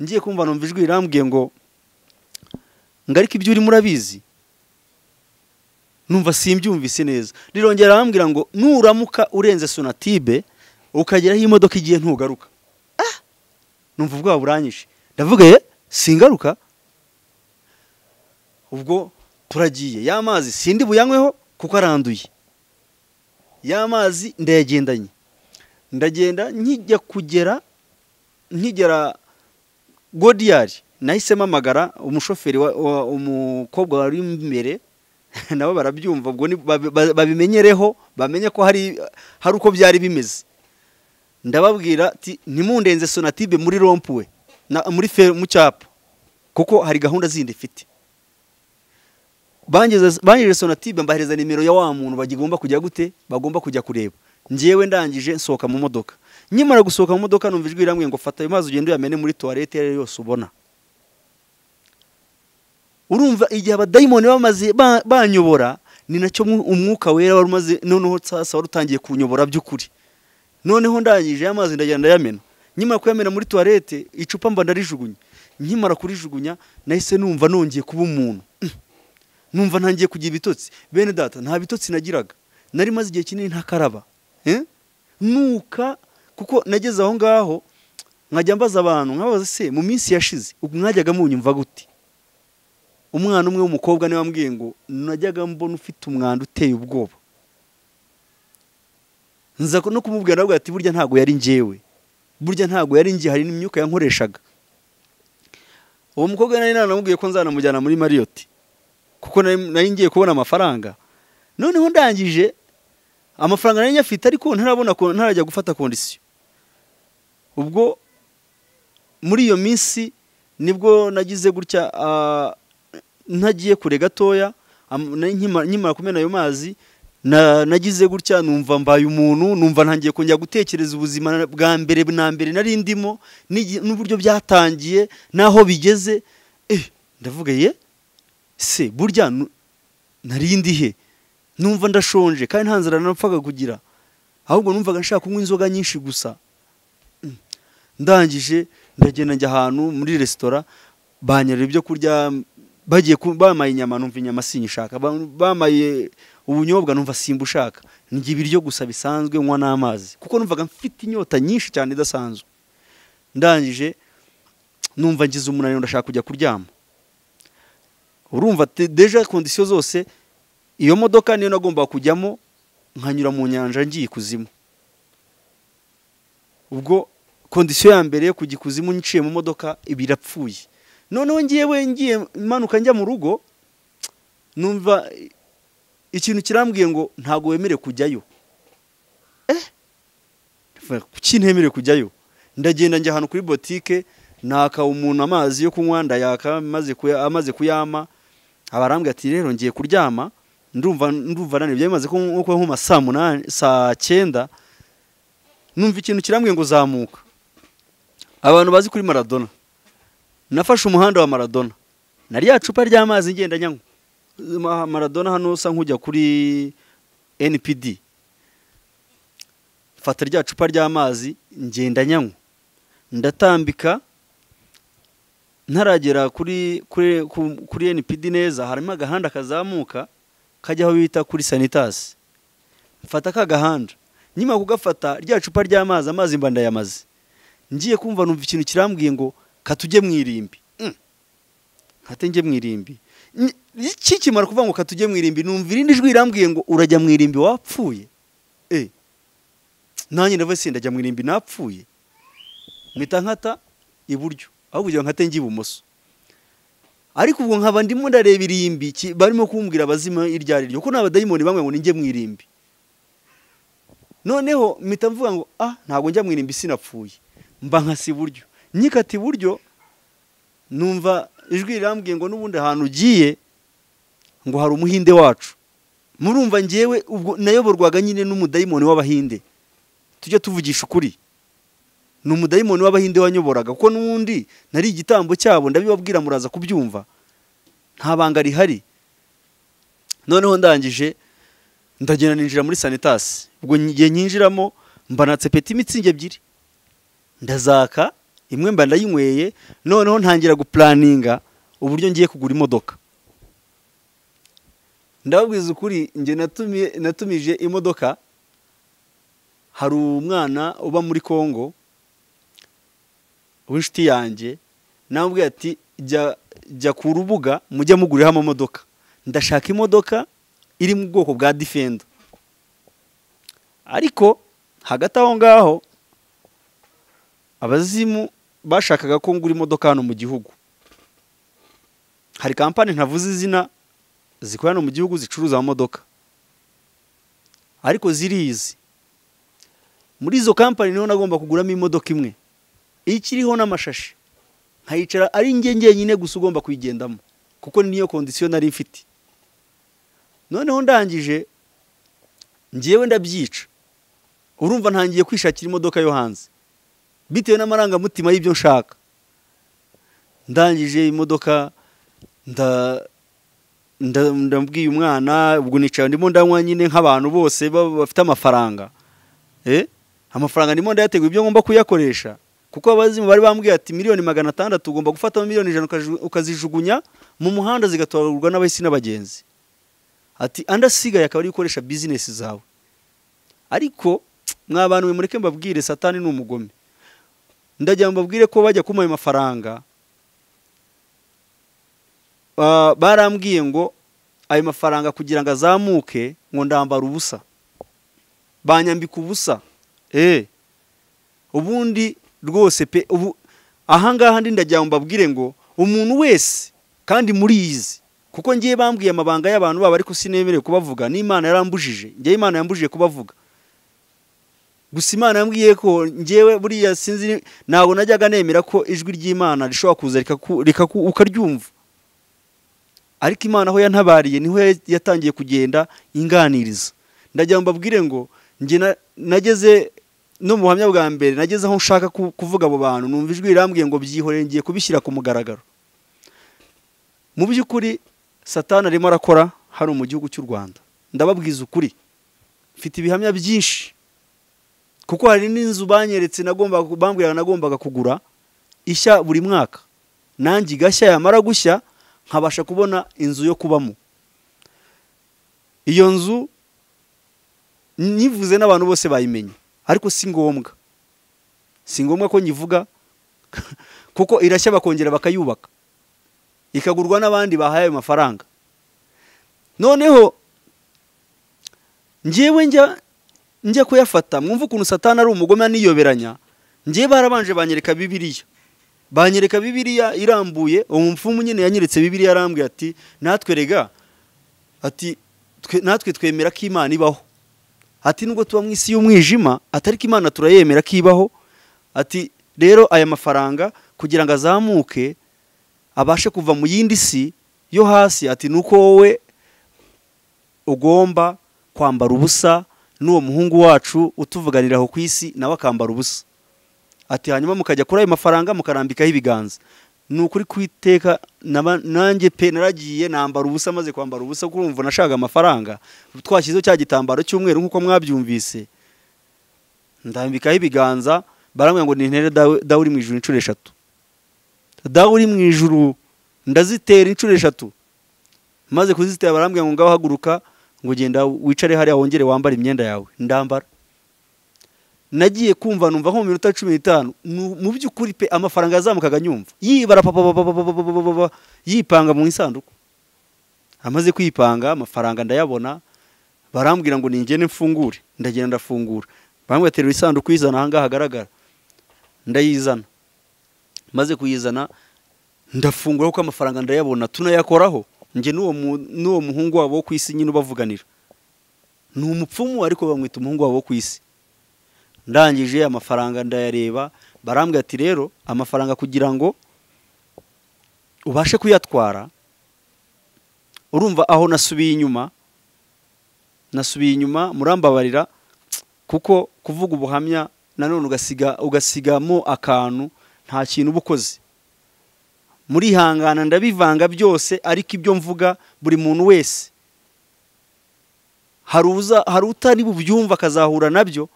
ngiye kumva numva ijwi rirambwiye ngo ngo ariko ibyo urimo urabizi numva simbyumvise neza rirongera arambwira ngo nuramuka urenze sonatibe ukagera aho imodoka igiye ntugaruka Ah! numva ubwoba buranyishe ndavuga ye singaruka ubwo turagiye ya mazi sindi buyanyweho kuko aranduye ya mazi ndayagendanye ndagenda nkijya kugera nkigera godiyari nahise mpamagara umushoferi wa- wa- umukobwa wari imbere nabo barabyumva ubwo ni- babi- ba- babimenyereho bamenye ko hari hari uko byari bimeze ndababwira ati ntimundenze sonatibe muri rompuwe na- muri fe mu cyapa kuko hari gahunda zindi ifite bangeze bangeze sonatibe mbahereza nimero ya wa muntu bagomba kujya gute bagomba kujya kureba ngewe ndangije nsohoka mu modoka nkimara gusohoka mu modoka numva ijwi rirambwiye ngo fata ayo mazi ugende uyamene muri tuwarete iyo ari yo yose ubona urumva igihe abadayimoni bamaze ba- banyobora ni nacyo mwu- umwuka wera wari umaze noneho sasa wari utangiye kunyobora by'ukuri noneho ndangije amazi ndagenda ndayamena nkimara kuyamena muri tuwarete icupa mba ndarijugunya nkimara kurijugunya nahise numva nongeye kuba umuntu Mm. numva ntangiye kugira ibitotsi bene data nta bitotsi nagiraga nari maze igihe kinini ntakaraba Eh? nuka kuko nageze aho ngaho nkajya mbaza abantu nkabaza se mu minsi yashize ubwo mwajyaga munyumva gute umwana umwe w'umukobwa niwe wambwiye ngo najyaga mbona ufite umwanda uteye ubwoba nza no kumubwira nawe ati burya ntabwo yari njyewe burya ntabwo yari njye hari n'imyuka yankoreshaga uwo mukobwa nari naramubwiye ko nzanamujyana muri mariyoti kuko nari nari ngiye kubona amafaranga noneho ndangije amafaranga nari nyafite ariko ntarabona ko- ntarajya gufata kondisiyo ubwo muri iyo minsi nibwo nagize gutya ah, ntagiye kure gatoya am- nari nkima- nkimara kumena ayo mazi na- nagize gutya numva mbaye umuntu numva ntangiye kongera gutekereza ubuzima na- bwa mbere na mbere nari ndimo n'igi- n'uburyo byatangiye n'aho bigeze eh ndavuga ye se burya nu- nari ndi he numva ndashonje kandi nta nzara napfaga kugira ahubwo numvaga nshaka kunywa inzoga nyinshi gusa ndangije ndagenda njya ahantu muri resitora banyerera ibyo kurya bagiye ku- bamaye inyama numva inyama sinyishaka ba- bamaye ubunyobwa numva simbushaka ndya ibiryo gusa bisanzwe nywa n'amazi kuko numvaga mfite inyota nyinshi cyane idasanzwe ndangije numva ngize umunaniro ndashaka kujya kuryama urumva te- deja kondisiyo zose iyo modoka niyo nagombaga kujyamo nkanyura mu nyanja ngiye ikuzimu ubwo kondisiyo ya mbere yo kujya ikuzimu niciye mu modoka ibirapfuye noneho ngewe ngiye manuka njya mu rugo numva ikintu kirambwiye ngo ntabwo wemerewe kujyayo eh kuki ntemerewe kujyayo ndagenda njya ahantu kuri botike naka umuntu amazi yo kunywa ndayaka amaze kuya- amaze kuyama abarambwira ati rero ngiye kuryama ndumva ndumva nani byari bimaze ko- ko nko saa munani saa cyenda numva ikintu kirambwiye ngo zamuka abantu bazi kuri maradona nafashe umuhanda wa maradona na rya cupa ry'amazi ngenda nyanywa Ma- maradona hano usa nk'ujya kuri npd fata rya cupa ry'amazi ngenda nyanywa ndatambika ntaragera kuri kuri ku- kuri npd neza harimo agahanda kazamuka kajya aho bita kuri sanitasi mfata ka gahanda nyuma kugafata rya cupa ry'amazi amazi mba ndayamaze ngiye kumva numva ikintu kirambwiye ngo katujye mu irimbi Mm. nkate njye mu irimbi Ni- iki kimara kuvuga ngo katujye mu irimbi numva irindi jwi rirambwiye ngo urajya mu irimbi wapfuye eh nanjye ndavuze sindajya mu irimbi napfuye mpita nkata iburyo aho kugira ngo nkate njya ibumoso ariko ubwo nkaba ndimo ndareba irimbi ki- barimo kumbwira abazima iryo ari ryo ko n'abadayimoni bamwe ngo ninjye mu irimbi noneho mpita mvuga ngo ah ntabwo njya mu irimbi sinapfuye mba nkasi iburyo nyikata iburyo numva ijwi rirambwiye ngo n'ubundi ahantu ugiye ngo hari umuhinde wacu murumva ngewe ubwo nayoborwaga nyine n'umudayimoni w'abahinde tujya tuvugisha ukuri ni umudayimoni w'abahinde wanyoboraga kuko n'ubundi nari igitambo cyabo ndabibabwira muraza kubyumva nta banga rihari noneho ndangije ndagenda ninjira muri sanitasi ubwo igihe nyinjiramo mbanatse peti imitsingi ebyiri ndazaka imwe mba ndayinyweye noneho ntangira gupulaninga uburyo ngiye kugura imodoka ndababwiza ukuri njye natumye- natumije imodoka hari umwana uba muri congo w'inshuti yanjye namubwiye ati jya jya ku rubuga mujye muguriraho amamodoka ndashaka imodoka iri mu bwoko bwa difenda ariko hagati aho ngaho abazimu bashakaga ko ngura imodoka hano mu gihugu hari kampani ntavuze izina zikorera hano mu gihugu zicuruza amamodoka ariko zirizi muri izo kampani niho nagomba kuguramo imodoka imwe ikiriho n'amashashi nkayicara ari njye njyenyine gusa ugomba kuyigendamo kuko niyo kondisiyo nari mfite noneho ndangije ngewe ndabyica urumva ntangiye kwishakira imodoka yo hanze bitewe n'amarangamutima y'ibyo nshaka ndangije imodoka nda nda- ndabwiye umwana ubwo nicara ndimo ndanywa nyine nk'abantu bose baba bafite amafaranga Eh? amafaranga ndimo ndayategura ibyo ngomba kuyakoresha kuko abazimu bari bambwiye ati miliyoni magana atandatu ugomba gufatamo miliyoni ijana ukazi- ukazijugunya mu muhanda zigatoragurwa n'abahisi n'abagenzi ati andi asigaye akaba ari gukoresha bizinesi zawe ariko mwa bantu mwe mureke mbabwire satani ni umugome ndagira ngo mbabwire ko bajya kumuha ayo mafaranga Ah, barambwiye ngo ayo mafaranga kugira ngo azamuke ngo ndambara ubusa banyambika ubusa eh ubundi rwose pe ubu ahangaha ndi ndagira ngo mbabwire ngo umuntu wese kandi muri izi kuko ngiye bambwiye amabanga y'abantu babo ariko sinemerewe kubavuga n'imana yarambujije ngewe imana yambujije kubavuga gusa imana yambwiye ko ngewe buriya sinzi ntabwo najyaga nemera ko ijwi ry'imana rishobora kuza rikaku- rikaku- ukaryumva ariko imana aho yantabariye niho ya- yatangiye kugenda inganiriza ndagira ngo mbabwire ngo njye na- nageze no mu buhamya bwa mbere nageze aho nshaka ku- kuvuga abo bantu numva ijwi rirambwiye ngo byihoreye ngiye kubishyira ku mugaragaro mu by'ukuri satani arimo arakora hano mu gihugu cy'u rwanda ndababwiza ukuri mfite ibihamya byinshi kuko hari n'inzu banyeretse nagombaga bambwiraga nagombaga kugura ishya buri mwaka nanjye igashya yamara gushya nkabasha kubona inzu yo kubamo iyo nzu nyivuze n'abantu bose bayimenye ariko si ngombwa si ngombwa ko nyivuga kuko irashya bakongera bakayubaka ikagurwa n'abandi bahaye ayo mafaranga noneho njyewe njya njya kuyafata mwumva ukuntu satana ari umugome aniyoberanya njyewe barabanje banyereka bibiriya banyereka bibiriya irambuye uwo mupfumu nyine yanyeretse bibiriya arambwira ati natwe rega ati twe- natwe twemera ko imana ibaho ati nubwo tuba mu isi y'umwijima atari ko imana turayemera ko ibaho ati rero aya mafaranga kugira ngo azamuke abashe kuva mu yindi si yo hasi ati ni uko wowe ugomba kwambara ubusa n'uwo muhungu wacu utuvuganiraho ku isi nawe akambara ubusa ati hanyuma mukajya kuri ayo mafaranga mukarambikaho ibiganza ni ukuri kwiteka naba- nanjye pe naragiye nambara ubusa maze kwambara ubusa kuko urumva nashaka amafaranga twashyizeho cya gitambaro cy'umweru nk'uko mwabyumvise ndambikaho ibiganza barambwira ngo nintere dawe dawe uri mu ijuru inshuro eshatu dawe uri mu ijuru ndazitera inshuro eshatu maze kuzitera barambwira ngo ngaho haguruka ngo ugenda wicare hariya wongere wambare imyenda yawe ndambara nagiye kumva numva nko mu minota cumi n'itanu nu- mu by'ukuri pe amafaranga yazamukaga nyumva yibara papa papa papa papa papa papa, yipanga mu isanduku amaze kwipanga amafaranga ndayabona barambwira ngo ningende mfungure ndagenda ndafungura bamwe baterura isanduku uyizana ahangaha hagaragara ndayizana maze kuyizana ndafungura kuko amafaranga ndayabona tunayakoraho njye n'uwo mu- n'uwo muhungu wabo wo ku isi nyine ubavuganira ni umupfumu ariko bamwita umuhungu wabo wo ku isi ndangije amafaranga ndayareba barambwira ati rero amafaranga kugira ngo ubashe kuyatwara urumva aho nasubiye inyuma nasubiye inyuma murambabarira kuko kuvuga ubuhamya nanone ugasiga ugasigamo akantu nta kintu uba ukoze murihangana ndabivanga byose ariko ibyo mvuga buri muntu wese hari uza hari utari bubyumve akazahura nabyo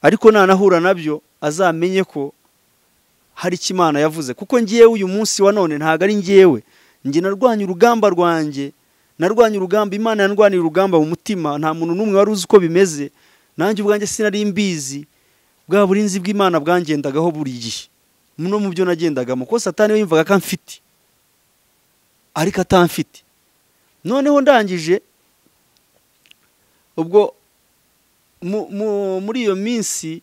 ariko nanahura nabyo azamenye ko hari icyo imana yavuze kuko ngewe uyu munsi wa none ntabwo ari ngewe njye narwanya urugamba rwanjye narwanya urugamba imana yandwaniye urugamba mu mutima nta muntu n'umwe wari uzi uko bimeze nanjye ubwanjye sinari mbizi bwa burinzi bw'imana bwangendagaho buri gihe no mu byo nagendagamo ko satani we yumvaga ko amfite ariko atamfite noneho ndangije ubwo mu- mu- muri iyo minsi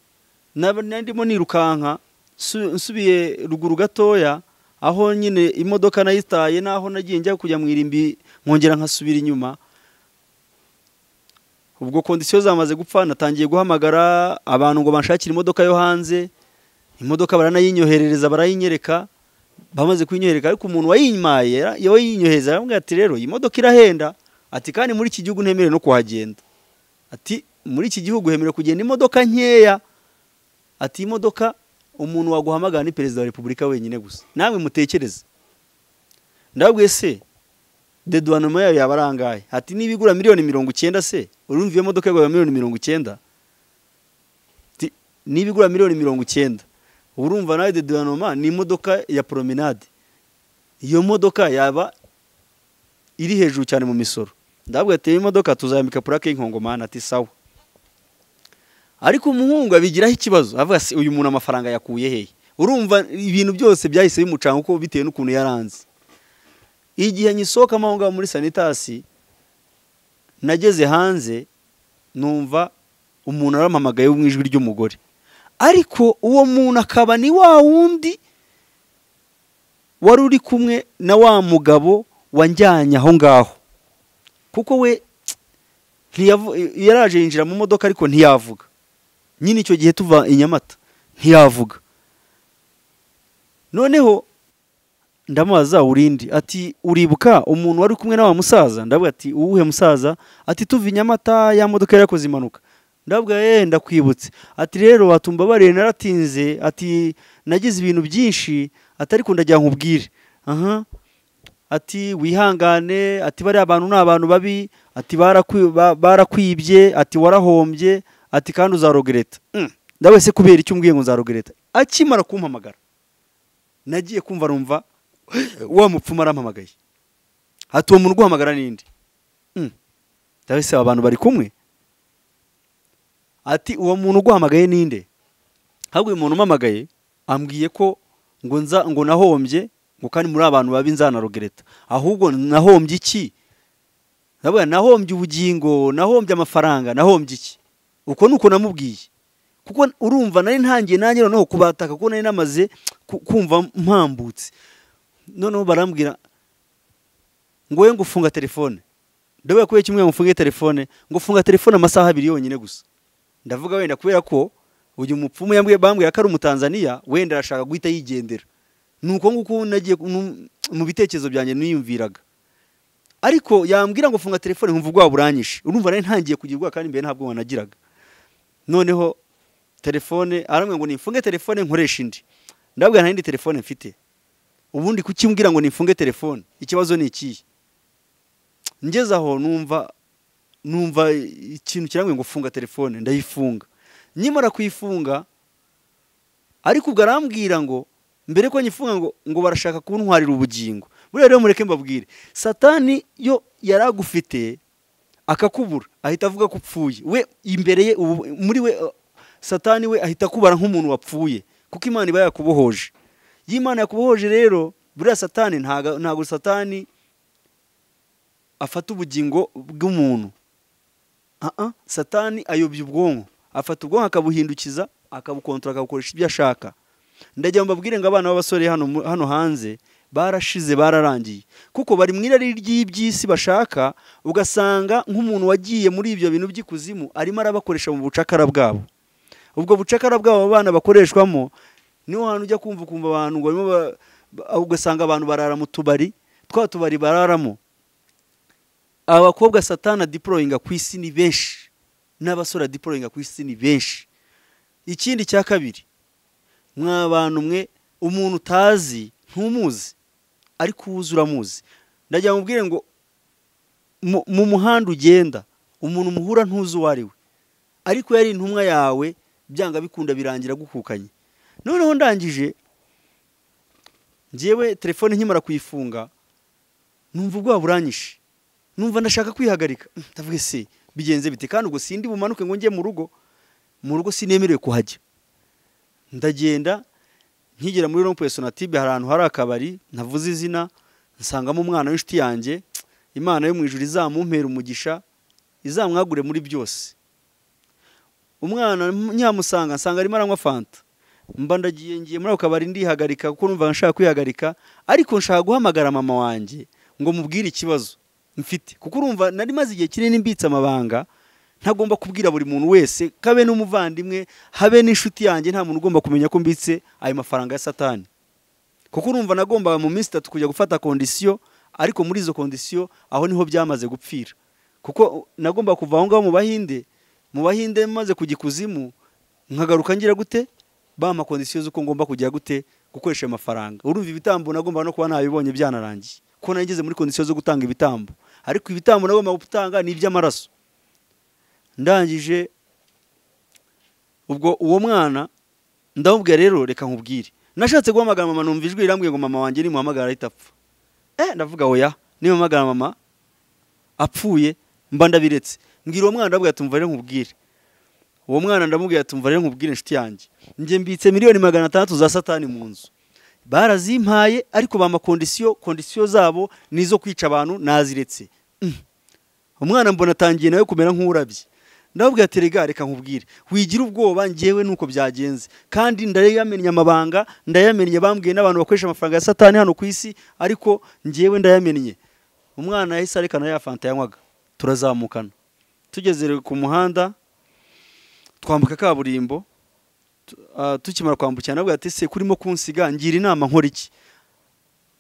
naba- narimo nirukanka nsu- nsubiye ruguru gatoya aho nyine imodoka nayitaye n'aho nagiye njya kujya mu irimbi nkongera nkasubira inyuma ubwo kondisiyo zamaze gupfa natangiye guhamagara abantu ngo banshakire imodoka yo hanze imodoka baranayinyoherereza barayinyereka bamaze kuyinyohereka ariko umuntu wayimaye yawe yinyohereza aramubwira ati rero iyi modoka irahenda ati kandi muri iki gihugu ntemerewe no kuhagenda ati muri iki gihugu hemerewe kugenda imodoka nkeya ati imodoka umuntu waguhamagara ni perezida wa repubulika wenyine gusa nawe mutekereze ndabwiye se deduwanoma yayo yaba ari angahe ati niba igura miliyoni mirongo icyenda se urumva iyo modoka yagura miliyoni mirongo icyenda Ati, niba igura miliyoni mirongo icyenda urumva nawe deduwanoma ni imodoka ya promenade iyo modoka yaba iri hejuru cyane mu misoro ndabwo yateye imodoka tuzayambika purake y'inkongomani ati sawa ariko umuhungu abigiraho ikibazo avuga se uyu muntu amafaranga yakuye hehe urumva ibintu byose byahise bimucanga uko bitewe n'ukuntu yaranze igihe nyisohokamo aho ngaho muri sanitasi nageze hanze numva umuntu arampamagaye mu ijwi ry'umugore ariko uwo muntu akaba ni wa wundi wari uri kumwe na wa mugabo wanjyanye aho ngaho kuko we ntiyavu- yaraje yinjira mu modoka ariko ntiyavuga nyine icyo gihe tuva i nyamata ntiyavuga noneho ndamubaza urindi ati uribuka umuntu wari kumwe na wa musaza ndavuga ati uwuhe musaza ati tuva i nyamata ya modoka yari yakoze impanuka ndavuga ye ndakwibutse ati rero watumva barire naratinze ati nagize ibintu byinshi ati ariko ndagira nkubwire aha ati wihangane ati bariya bantu ni abantu babi ati barakwi- ba- barakwibye ati warahombye ati kandi uzarogereta ndawe se kubera icyo umbwiye ngo nzarogereta akimara kumpamagara nagiye kumva numva wa mupfumu arampamagaye ati uwo muntu uguhamagara n'indi ndawe se aba bantu bari kumwe ati uwo muntu uguhamagaye n'inde ahubwo uyu muntu umpamagaye ambwiye ko ngo nza ngo nahombye ngo kandi muri abantu babi nzanarogereta ahubwo nahombye iki ndavuga nahombye ubugingo nahombye amafaranga nahombye iki uko ni uko namubwiye kuko urumva nari ntangiye nanjye noneho kubataka kuko nari namaze ku- kumva mpambutse noneho barambwira ngo we ngo ufunga telefone ndavuga kubera kimwe ngo ufunge telefone ngo ufunga telefone amasaha abiri yonyine gusa ndavuga wenda kubera ko uyu mupfumu yambwiye bambwira ko ari umutanzaniya wenda arashaka guhita yigendera ni uko nguko nagiye ku- nu- mu bitekerezo byanjye niyumviraga ariko yambwira ngo funga telefone nkumva ubwoba buranyishe urumva nari ntangiye kugirwa kandi mbere nta bwoba nagiraga noneho telefone arambwira ngo nifunge telefone nkoreshe indi ndabwira nta yindi telefone mfite ubundi kukimbwira ngo nifunge telefone ikibazo ni ikihe ngeze aho numva numva ikintu kirambwira ngo funga telefone ndayifunga nyimara kuyifunga ariko ubwo arambwira ngo mbere ko nyifunga ngo ngo barashaka kuntwarira ubugingo buriya rero mureke mbabwire satani yo yari agufite akakubura ahita avuga ko upfuye we imbere ye ubu muri we uh, satani we ahita akubara nk'umuntu wapfuye kuko imana iba yakubohoje iyo imana yakubohoje rero buriya satani ntaga- ntago satani afata ubugingo bw'umuntu aha satani ayobya ubwonko afata ubwonko akabuhindukiza akabukontora akabukoresha ibyo ashaka ndajya mbabwire ngo abana b'abasore hano mu- hano hanze barashize bararangiye kuko bari mu irari ry'iby'isi bashaka ugasanga nk'umuntu wagiye muri ibyo bintu by'ikuzimu arimo arabakoresha mu bucakara bwabo ubwo bucakara bw'abo bana bakoreshwamo niho hantu ujya kumva ukumva abantu ngo barimo ba- ba- ugasanga abantu barara mu tubari twa tubari bararamo abakobwa satana diporoyinga ku isi ni benshi n'abasore diporoyinga ku isi ni benshi ikindi cya kabiri mwa bantu mwe umuntu utazi ntumuzi ariko uwuzi uramuzi ndagira ngo mubwire ngo mu- mu muhanda ugenda umuntu muhura ntuzi uwo ari we ariko yari intumwa yawe byanga bikunda birangira agukukanye noneho ndangije njyewe telefone nkimara kuyifunga numva ubwoba buranyishe numva ndashaka kwihagarika Mm, ndavuga se bigenze bite kandi ubwo sindi bumanuke ngo njye mu rugo mu rugo sinemerewe kuhajya ndagenda nkigera muri rompuwe sonatibe hari ahantu hari akabari ntavuze izina nsangamo umwana w'inshuti yanjye imana yo mu ijuru izamumpera umugisha izamwagure muri byose umwana nyamusanga nsanga arimo aranywa fanta mba ndagiye ngiye muri ako kabari ndihagarika kuko numva nshaka kwihagarika ariko nshaka guhamagara mama wanjye ngo mubwire ikibazo mfite kuko urumva nari maze igihe kinini mbitse amabanga ntagomba kubwira buri muntu wese kabe n'umuvandimwe habe n'inshuti yanjye nta muntu ugomba kumenya ko mbitse ayo mafaranga ya satani kuko urumva nagombaga mu minsi itatu kujya gufata kondisiyo ariko muri izo kondisiyo aho niho byamaze gupfira kuko nagomba kuva aho ngaho mu bahinde mu bahinde maze kujya ikuzimu nkagaruka ngira gute bampa kondisiyo z'uko ngomba kujya gute gukoresha ayo mafaranga urumva ibitambo nagomba no kuba nabibonye byanarangiye kuko nari ngeze muri kondisiyo zo gutanga ibitambo ariko ibitambo nagomba gutanga ni iby'amaraso ndangije ubwo uwo mwana ndamubwira rero reka nkubwire nashatse guhamagara mama numva ijwi rirambwiye ngo mama wanjye nimuhamagara ahita apfa eh ndavuga oya nimuhamagara mama apfuye mba ndabiretse mbwira uwo mwana ndamubwira tumva rero nkubwire uwo mwana ndamubwira tumva rero nkubwire inshuti yanjye njye mbitse miliyoni magana atandatu za satani mu nzu barazimpaye ariko bampa kondisiyo kondisiyo zabo ni izo kwica abantu naziretse Mm. umwana mbona atangiye nawe kumera nk'urabye ndababwira ati rega reka nkubwire wigira ubwoba ngewe nuko byagenze kandi ndayamenye amabanga ndayamenye bambwiye n'abantu bakoresha amafaranga ya satani hano ku isi ariko ngewe ndayamenye umwana yahise arekana ya fanta yanywaga turazamukana tugeze rero ku muhanda twambuka kaburimbo tu- ah, tukimara kwambukirana ndababwira ati se kurimo kunsiga ngira inama nkora iki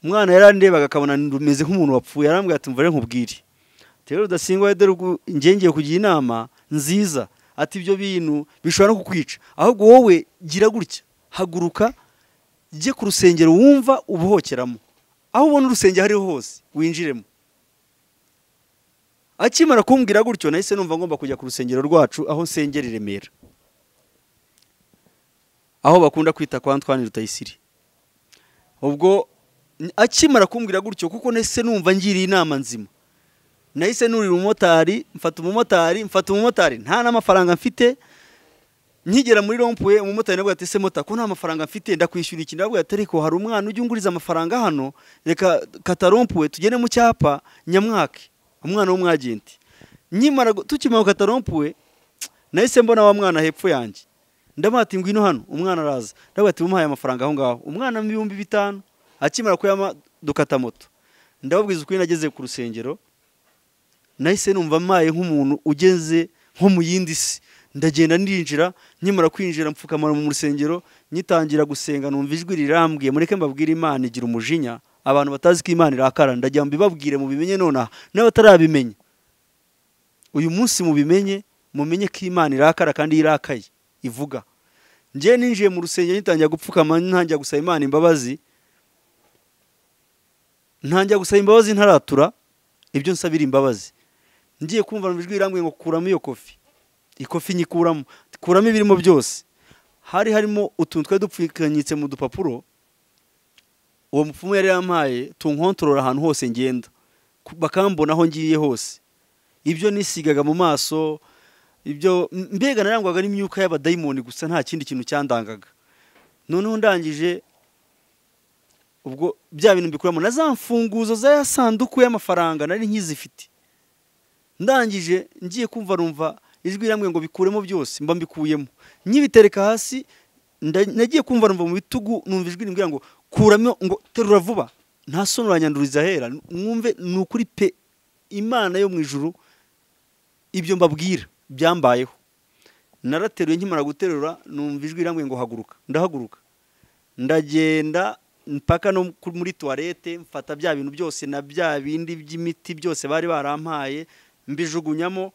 umwana yarandebaga akabona rumeze nk'umuntu wapfuye arambwira ati mvare nkubwire rero rudasingwa dore ubwo ngengeye kugira inama nziza ati ibyo bintu bishobora no kukwica ahubwo wowe gira gutya haguruka jye ku rusengero wumva ubuhokeramo aho ubona urusengero aho ariho hose winjiremo akimara kumbwira gutyo nahise numva ngomba kujya ku rusengero rwacu aho nsengera i remera aho bakunda kwita kwa Antoine Rutayisire ubwo n- akimara kumbwira gutyo kuko nahise numva ngiriye inama nzima nahise nurira umumotari mfata umumotari mfata umumotari nta n'amafaranga mfite nkigera muri rompuwe umumotari nabwo ati se mota ko nta mafaranga mfite ndakwishyura iki ndabwo ati ariko hari umwana ujya unguriza amafaranga hano reka kata rompuwe tugene mu cyapa nyamwake umwana w'umwagenti nkimara gu- tukimara gukata rompuwe nahise mbona wa mwana hepfo yanjye ndamuha ati ngwino hano umwana araza ndavuga ati umuhaye amafaranga aho ngaho umwana mu bihumbi bitanu akimara kuyama dukata moto ndababwiza ukuri nageze ku rusengero nahise numva mpaye nk'umuntu ugeze nko mu yindi si ndagenda ndinjira nkimara kwinjira mpfukamara mu rusengero nyitangira gusenga numva ijwi rirambwiye mureke mbabwire imana igira umujinya abantu batazi ko imana irakara ndagira ngo mbibabwire mubimenye nonaha n'abatarabimenya uyu munsi mubimenye mumenye ko imana irakara kandi irakaye ivuga njye ninjiye mu rusengero nyitangira gupfukama ntangira gusaba imana imbabazi ntangira gusaba imbabazi ntaratura ibyo nsabira imbabazi ngiye kumva numva ijwi rirambwiye ngo kuramo iyo kofi ikofi nyikuramo kuramo ibirimo byose hari harimo utuntu twari dupfukanyitse mu dupapuro uwo mupfumu yari yampaye tunkontorora ahantu hose ngenda ku- bakambona aho ngiye hose ibyo nisigaga mu maso ibyo m- mbega narangwaga n'imyuka y'abadayimoni gusa nta kindi kintu cyandangaga noneho ndangije ubwo bya bintu mbikuramo na za mfunguzo za ya sanduku y'amafaranga nari nkizifite ndangije ngiye kumva numva ijwi riramwe ngo bikuremo byose mba mbikuyemo nkibitereka hasi nda- nagiye kumva numva mu bitugu numva ijwi rimbwira ngo kuramo ngo terura vuba nta soni uranyanduriza ahera mwumve ni ukuri pe imana yo mu ijuru ibyo mbabwira byambayeho narateruye nkimara guterura numva ijwi riramwe ngo haguruka ndahaguruka ndagenda mpaka no ku- muri tuwarete mfata bya bintu byose na bya bindi by'imiti byose bari barampaye mbijugunyamo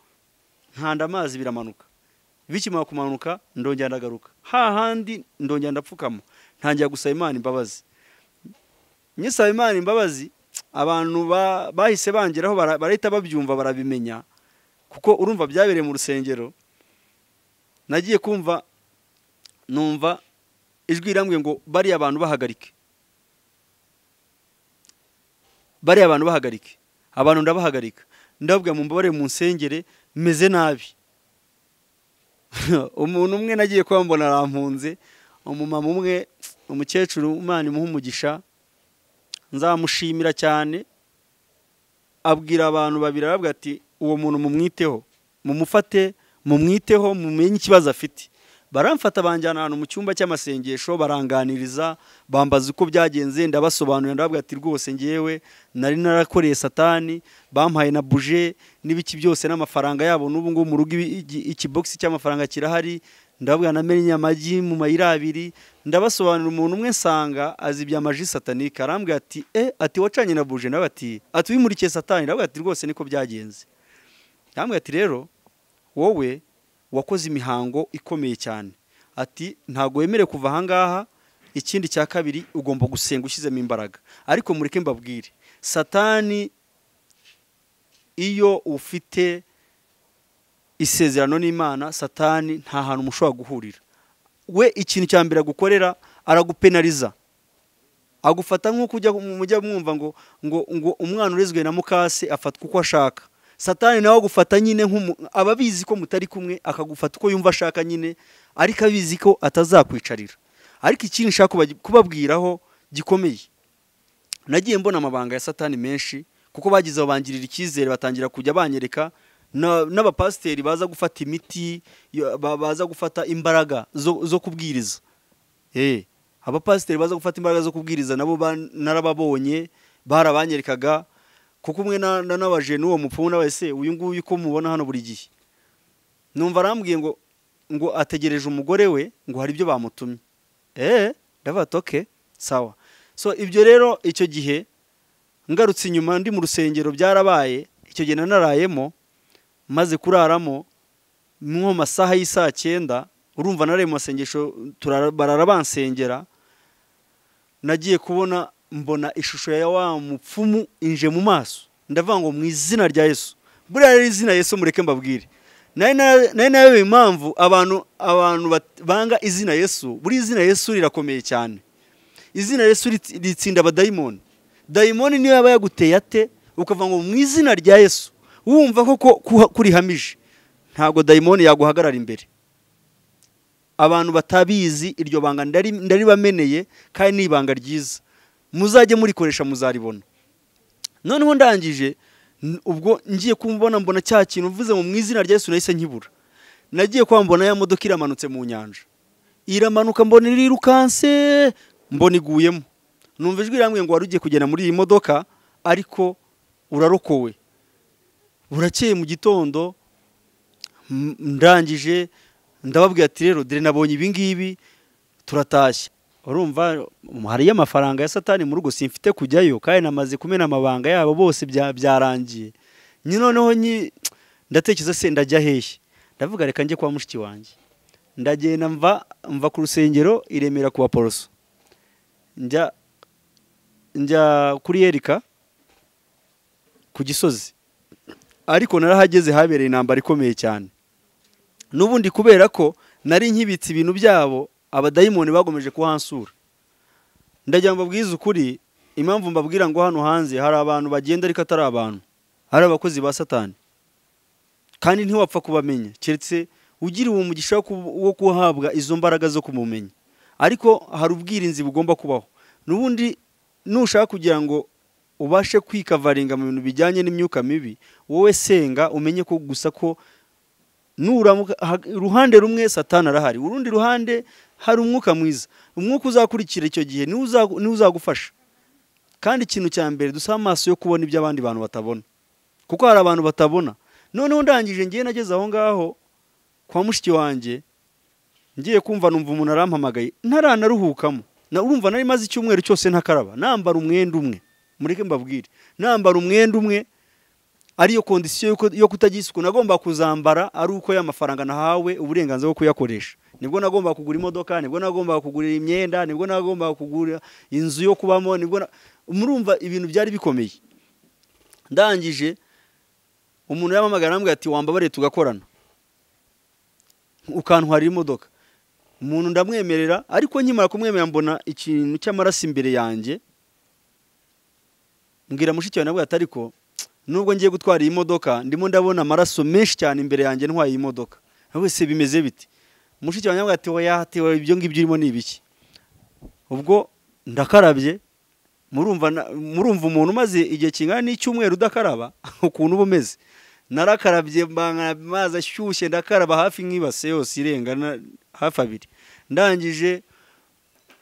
nkanda amazi biramanuka bikimara kumanuka ndongera ndagaruka hahandi ndongera ndapfukama ntangira gusaba imana imbabazi nyisaba imana imbabazi abantu ba- bahise bangeraho bara- barahita babyumva barabimenya kuko urumva byabereye mu rusengero nagiye kumva numva ijwi rirambwiye ngo bariya bantu bahagarike bariya bantu bahagarike abantu ndabahagarika ndababwira mu mbabare mu nsengere meze nabi umuntu umwe nagiye kuba mbona arampunze umumama umwe umukecuru umwana imuha umugisha nzamushimira cyane abwira abantu babiri aravuga ati uwo muntu mumwiteho mumufate mumwiteho mumenye ikibazo afite baramfata banjyana ahantu mu cyumba cy'amasengesho baranganiriza bambaza uko byagenze ndabasobanurira ndavuga ati rwose ngewe nari narakoreye satani bampaye na buje n'ibiki byose n'amafaranga yabo n'ubu ngubu mu rugo ibi- iki- ikibogisi cy'amafaranga kirahari ndavuga namenye amagi mu mayira abiri ndabasobanurira umuntu umwe nsanga azi ibya maji satanike arambwira ati e ati wacanye na buje nawe ati ati wimurikiye satani ndavuga ati rwose niko byagenze arambwira ati rero wowe wakoze imihango ikomeye cyane ati ntabwo wemerewe kuva ahangaha ikindi cya kabiri ugomba gusenga ushyizemo imbaraga ariko mureke mbabwire satani iyo ufite isezerano n'imana satani nta hantu mushobora guhurira we ikintu cya mbere agukorera aragupenariza agufata nk'uko ujya mujya mwumva ngo ngo ngo umwana urezwe na mukase afatwa uko ashaka satani nawe agufata nyine nk'umu- aba abizi ko mutari kumwe akagufata uko yumva ashaka nyine ariko abizi ko atazakwicarira ariko ikindi nshaka kubagi- kubabwiraho gikomeye nagiye mbona amabanga ya satani menshi kuko bagize babangirira icyizere batangira kujya banyereka na- n'abapasiteri baza gufata imiti yo- ba- baza gufata imbaraga zo, zo kubwiriza Eh, abapasiteri baza gufata imbaraga zo kubwiriza nabo ba- narababonye barabanyerekaga kuko umwe na- na- nabajije n'uwo mupfumu n'abase uyu nguyu uko mubona hano buri gihe numva arambwiye ngo ngo ategereje umugore we ngo hari ibyo bamutumye eh ndavuga ati okay sawa so ibyo rero icyo gihe ngarutse inyuma ndi mu rusengero byarabaye icyo gihe nanarayemo maze kuraramo nko mu masaha y'isaa cyenda urumva naraye mu masengesho turara- barara bansengera nagiye kubona mbona ishusho ya wa mupfumu inje mu maso ndavuga ngo mu izina rya yesu buriya rero izina yesu mureke mbabwire nari na- nari nayobewe impamvu abantu abantu bat- banga izina yesu buriya izina yesu rirakomeye cyane izina Yesu rit- ritsinda abadayimoni dayimoni niyo yaba yaguteye ate ukavuga ngo mu izina rya Yesu wumva ko ko- kuha- kurihamije ntabwo dayimoni yaguhagarara imbere abantu batabizi iryo banga ndari- ndaribameneye kandi ni ibanga ryiza muzajye murikoresha muzaribona noneho ndangije n- ubwo ngiye kumbona mbona cya kintu mvuze ngo mu izina rya Yesu nahise nkibura nagiye kwa mbona ya modoka iramanutse mu nyanja iramanuka mbona irirukanse mbona iguyemo numva ijwi rirambwiye ngo wari ugiye kugenda muri iyi modoka ariko urarokowe burakeye mu gitondo m- ndangije ndababwira ati rero dore nabonye ibi ngibi turatashye urumva hariyo amafaranga ya satani mu rugo simfite kujyayo kandi namaze kumena amabanga yabo bose bya- byarangiye Nyi- noneho nyi- ndatekereza se ndajya hehe ndavuga reka njye kwa mushiki wanjye ndagenda mva mva ku rusengero iremera ku baporoso njya njya kuri yerika ku gisozi ariko narahageze habereye intambara ikomeye cyane n'ubundi kubera ko nari nkibitse ibintu byabo abadayimoni bagomeje kuhansura ndagira ngo mbabwize ukuri impamvu mbabwira ngo hano hanze hari abantu bagenda ariko atari abantu hari abakozi ba satani kandi ntiwapfa kubamenya keretse ugiriwe umugisha wo kubu- wo guhabwa izo mbaraga zo kumumenya ariko hari ubwirinzi bugomba kubaho n'ubundi nushaka kugira ngo ubashe kwikavaringa mu bintu bijyanye n'imyuka mibi wowe senga umenye ko gusa ko nuramuka ha- uruhande rumwe satani arahari urundi ruhande hari umwuka mwiza umwuka uzakurikira icyo gihe niwe uzagu- niwe uzagufasha kandi ikintu cya mbere dusaba amaso yo kubona ibyo abandi bantu batabona kuko hari abantu batabona noneho ndangije ngiye nageze aho ngaho kwa mushiki wanjye ngiye kumva numva umuntu arampamagaye ntaranaruhukamo na urumva nari maze icyumweru cyose ntakaraba nambara umwenda umwe mureke mbabwire nambara umwenda umwe ariyo kondisiyo yo ku- yo kutagira isuku nagomba kuzambara ari uko y'amafaranga nahawe uburenganzira bwo kuyakoresha nibwo nagomba kugura imodoka nibwo nagomba kugura imyenda nibwo nagomba kugura inzu yo kubamo nibwo na- murumva ibintu byari bikomeye ndangije umuntu yampamagara arambwira ati wambabariye tugakorana ukantwarira imodoka umuntu ndamwemerera ariko nkimara kumwemerera mbona ikintu cy'amaraso imbere yanjye mbwira mushiki wawe nabwo ati ariko nubwo ngiye gutwara iyi modoka ndimo ndabona amaraso menshi cyane imbere yanjye ntwaye iyi modoka wese bimeze biti mushiki wanjye nabwo ati oya ati oya, ibyo ngibyo urimo ni ibiki ubwo ndakarabye murumva na- murumva umuntu umaze igihe kingana n'icyumweru udakaraba ukuntu uba umeze narakarabye mbana amazi ashyushye ndakaraba hafi nk'ibase yose irenga na- hafi abiri ndangije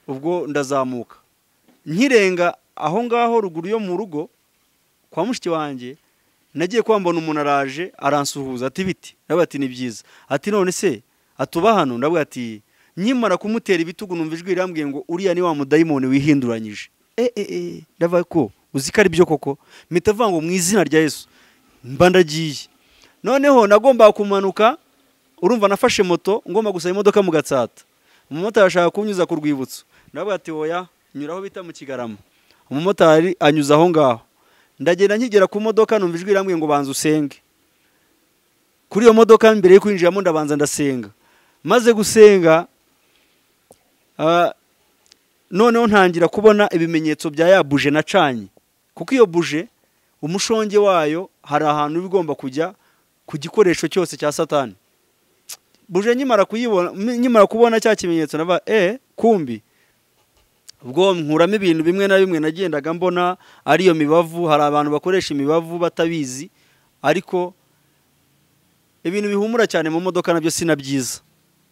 ubwo ndazamuka nkirenga aho ngaho ruguru yo mu rugo kwa mushiki wanjye nagiye kwambona umuntu araje aransuhuza ati biti ndavuga ati ni byiza ati none se atuba hano ndavuga ati nkimara kumutera ibitugu numva ijwi rirambwiye ngo uriya ni wa mudayimoni wihinduranyije e e e ndavuga ko uzi ko ari byo koko mpita avuga ngo mu izina rya yesu mba ndagiye noneho nagombaga kumanuka urumva nafashe moto ngomba gusaba imodoka mu gatsata umumotari ashaka kunyuza ku rwibutso ndavuga ati oya nyura aho bita mu kigarama umumotari anyuza aho ngaho ndagenda nkigera ku modoka numva ijwi rirambwiye ngo banza usenge kuri iyo modoka mbere yo kwinjiramo ndabanza ndasenga maze gusenga ah, noneho ntangira kubona ibimenyetso bya ya buje nacanye kuko iyo buje umushonge wayo hari ahantu iba igomba kujya ku gikoresho cyose cya satani buje nkimara kuyibona nkimara kubona cya kimenyetso nava e kumbi ubwo nkuramo ibintu bimwe na bimwe nagendaga mbona ariyo mibavu hari abantu bakoresha imibavu batabizi ariko ibintu bihumura cyane mu modoka nabyo sinabyiza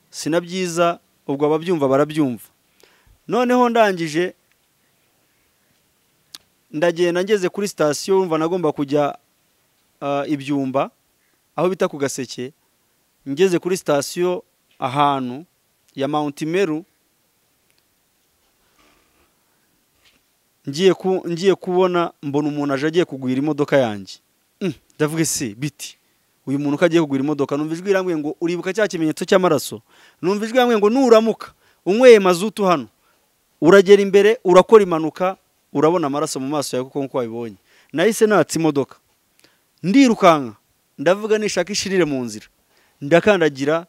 sinabyiza ubwo ababyumva barabyumva noneho ndangije ndagenda ngeze kuri sitasiyo wumva nagomba kujya ah, ibyumba aho bita ku gaseke ngeze kuri sitasiyo ahantu ya mawunti meru ngiye ku ngiye kubona mbona umuntu aje agiye kugwira imodoka yanjye Mm, ndavuga ese biti uyu muntu ko agiye kugwira imodoka numva ijwi rirambwiye ngo uribuka cya kimenyetso cy'amaraso numva ijwi rirambwiye ngo nuramuka unyweye mazutu hano uragera imbere urakora impanuka urabona amaraso mu maso yawe kuko nk'uko wabibonye nahise natse imodoka ndirukanka ndavuga nishaka ishirire mu nzira ndakandagira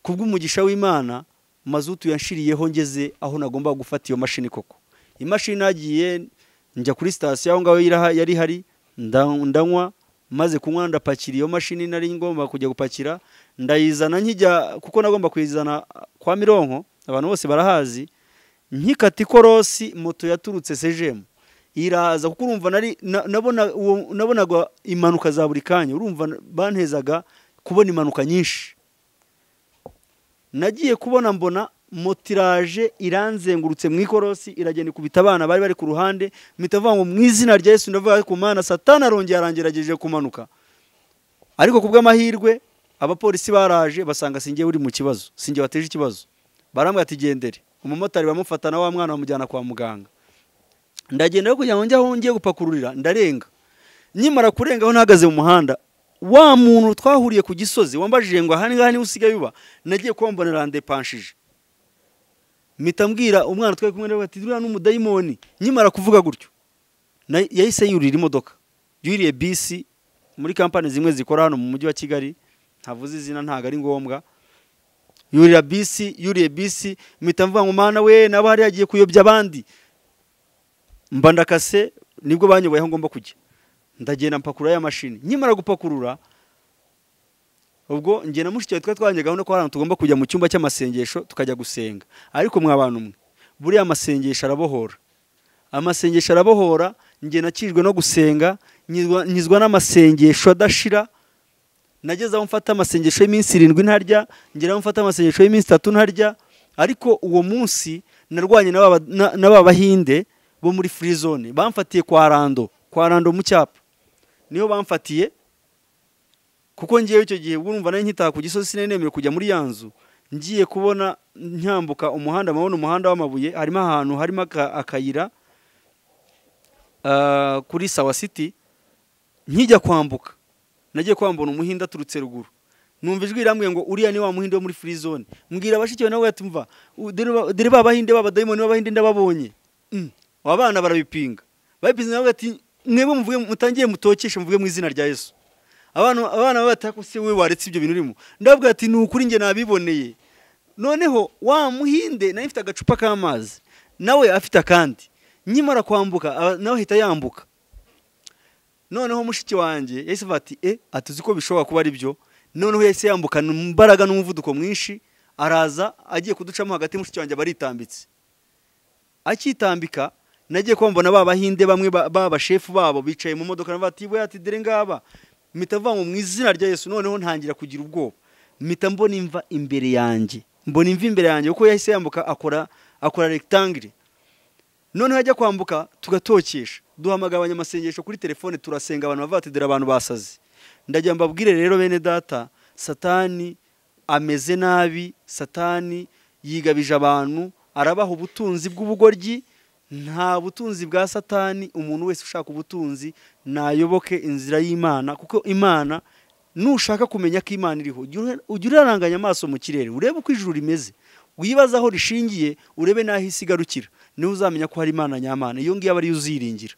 ku bw'umugisha w'imana mazutu yanshiriyeho ngeze aho nagomba gufata iyo mashini koko imashini nagiye njya kuri sitasiyo aho ngaho iraha- yari ihari nda- ndanywa maze kunywa ndapakira iyo mashini nari ngomba kujya gupakira ndayizana nkijya kuko nagomba kuyizana kwa mironko abantu bose barahazi nkikata ikorosi moto yaturutse sejemu iraza kuko urumva nari na- nabona uwo- nabonaga impanuka za buri kanya urumva n- bantezaga kubona impanuka nyinshi nagiye kubona mbona moto iraje iranzengurutse mu ikorosi iragenda ikubita abana bari bari ku ruhande mpita avuga ngo mu izina rya yesu ndavuga ku mana satani arongeye arangerageje kumanuka ariko ku bw'amahirwe abapolisi baraje basanga singiye uri mu kibazo singiye wateje ikibazo barambwira ati gendere umumotari bamufata na wa mwana bamujyana kwa muganga ndagenda kugira ngo njye aho ngiye gupakururira ndarenga nkimara kurenga aho ntahagaze mu muhanda wa muntu twahuriye ku gisozi wambajije ngo aha ngaha niho usigaye uba nagiye kumbonera ndepanshije mpita mbwira umwana twari kumwe nawe ati duriya ni umudayimoni nkimara kuvuga gutyo na- yahise yurira imodoka yuriye bisi muri kampani zimwe zikora hano mu mujyi wa kigali ntavuze izina ntabwo ari ngombwa yurira bisi yuriye bisi mpita mvuga ngo mana we naba hariya agiye kuyobya abandi mba ndakase nibwo banyoboye aho ngomba kujya ndagenda mpakurura ya mashini nkimara gupakurura ubwo njye na mushiki wawe twari twabonye gahunda ko hari ahantu tugomba kujya mu cyumba cy'amasengesho tukajya gusenga ariko mwabana umwe buriya amasengesho arabohora amasengesho arabohora njye nakijwe no gusenga nyizwa- nyizwa n'amasengesho adashira nageze aho mfata amasengesho y'iminsi irindwi ntarya ngera aho mfata amasengesho y'iminsi itatu ntarya ariko uwo munsi narwanye na ba- na- na ba bahinde bo muri free zone bamfatiye kwa rando kwa rando mu cyapa niho bamfatiye kuko ngewe icyo gihe ubwo urumva nari nkitaha ku gisozi sinemerewe kujya muri ya nzu ngiye kubona nyambuka umuhanda mpabona umuhanda w'amabuye harimo ahantu harimo aka- akayira ah, kuri sawa city nkijya kwambuka nagiye kwambura umuhinda aturutse ruguru numva ijwi rirambwiye ngo uriya ni wa muhinde wo muri free zone mbwira bashiki bawe nawe ati mva u- dore ba- dore ba bahinde b'abadayimoni b'abahinde ndababonye Mm. aba bana barabipinga babipinze nawe ati mwebwe muvuge mutangiye mutokeshe muvuge mu izina rya yesu abana abana bataka se we waretse ibyo bintu urimo ndababwira ati ni ukuri njye nabiboneye noneho wa muhinde nawe afite agacupa k'amazi nawe afite akandi nkimara kwambuka aba- nawe ahita yambuka noneho mushiki wanjye yahise avuga ati e atuzi ko bishobora kuba ari byo noneho yahise yambukana imbaraga n'umuvuduko mwinshi araza agiye kuducamo hagati mushiki wanjye baritambitse akitambika nagiye kwambona ba bahinde bamwe ba- b'abashefu babo bicaye mu modoka navuga ati we ati dore ngaba mpita avuga ngo mu izina rya yesu noneho ntangira kugira ubwoba mpita mbona imva imbere yanjye mbona imva imbere yanjye kuko yahise yambuka akora akora rectangle noneho ajya kwambuka tugatokesha duhamagara abanyamasengesho kuri telefone turasenga abantu bavuga ati dore abantu basaze ndagira ngo mbabwire rero bene data satani ameze nabi satani yigabije abantu arabaha ubutunzi bw'ubugoryi nta butunzi bwa satani umuntu wese ushaka ubutunzi nayoboke inzira y'imana kuko imana nushaka kumenya ko imana iriho ujya ura- ujya uraranganya amaso mu kirere urebe uko ijuru rimeze wibaze aho rishingiye urebe n'aho isi igarukira niwe uzamenya ko hari imana nyamana iyo ngiyo aba ariyo uziringira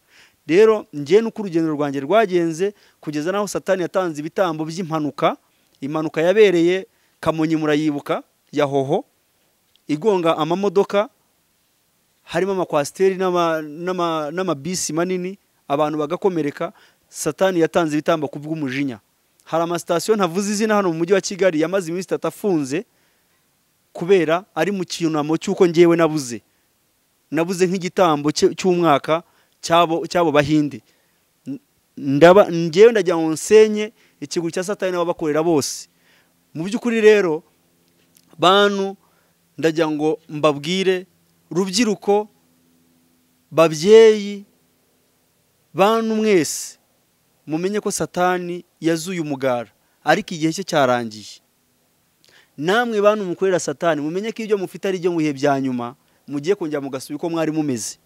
rero njyewe nuko urugendo rwanjye rwagenze kugeza n'aho satani yatanze ibitambo by'impanuka impanuka yabereye kamonyi murayibuka ya hoho igonga amamodoka harimo amakwasiteri n'ama- n'ama- n'amabisi manini abantu bagakomereka satani yatanze ibitambo ku bw'umujinya hari amasitasiyo ntavuze izina hano mu mujyi wa kigali yamaze iminsi itatu afunze kubera ari mu cyunamo cy'uko ngewe nabuze nabuze nk'igitambo cye- cy'umwaka cy'abo cy'abo bahinde N- ndaba ngewe ndagira ngo nsenye ikigo cya satani n'ababakorera bose mu by'ukuri rero bantu ndagira ngo mbabwire rubyiruko babyeyi bantu mwese mumenye ko satani yazuye umugara ariko igihe cye cyarangiye namwe bantu mukorera satani mumenye ko ibyo mufite ari ibyo mu bihe bya nyuma mugiye kongera mugasubira uko mwari mumeze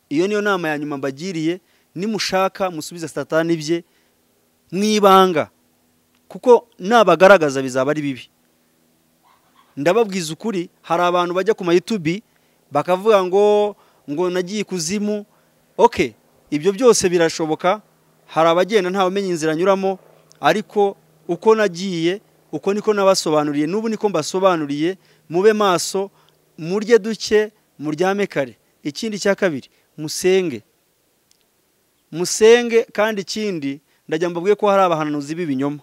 iyo niyo nama ya nyuma mbagiriye nimushaka musubiza satani ibye mwibanga kuko nabagaragaza bizaba ari bibi ndababwiza ukuri hari abantu bajya ku mayutubi bakavuga ngo ngo nagiye ikuzimu oke ibyo byose birashoboka hari abagenda ntawamenya inzira anyuramo ariko uko nagiye uko niko nabasobanuriye n'ubu niko mbasobanuriye mube maso murye duke muryame kare ikindi cya kabiri musenge musenge kandi ikindi ndagira ngo mbabwire ko hari abahanuzi b'ibinyoma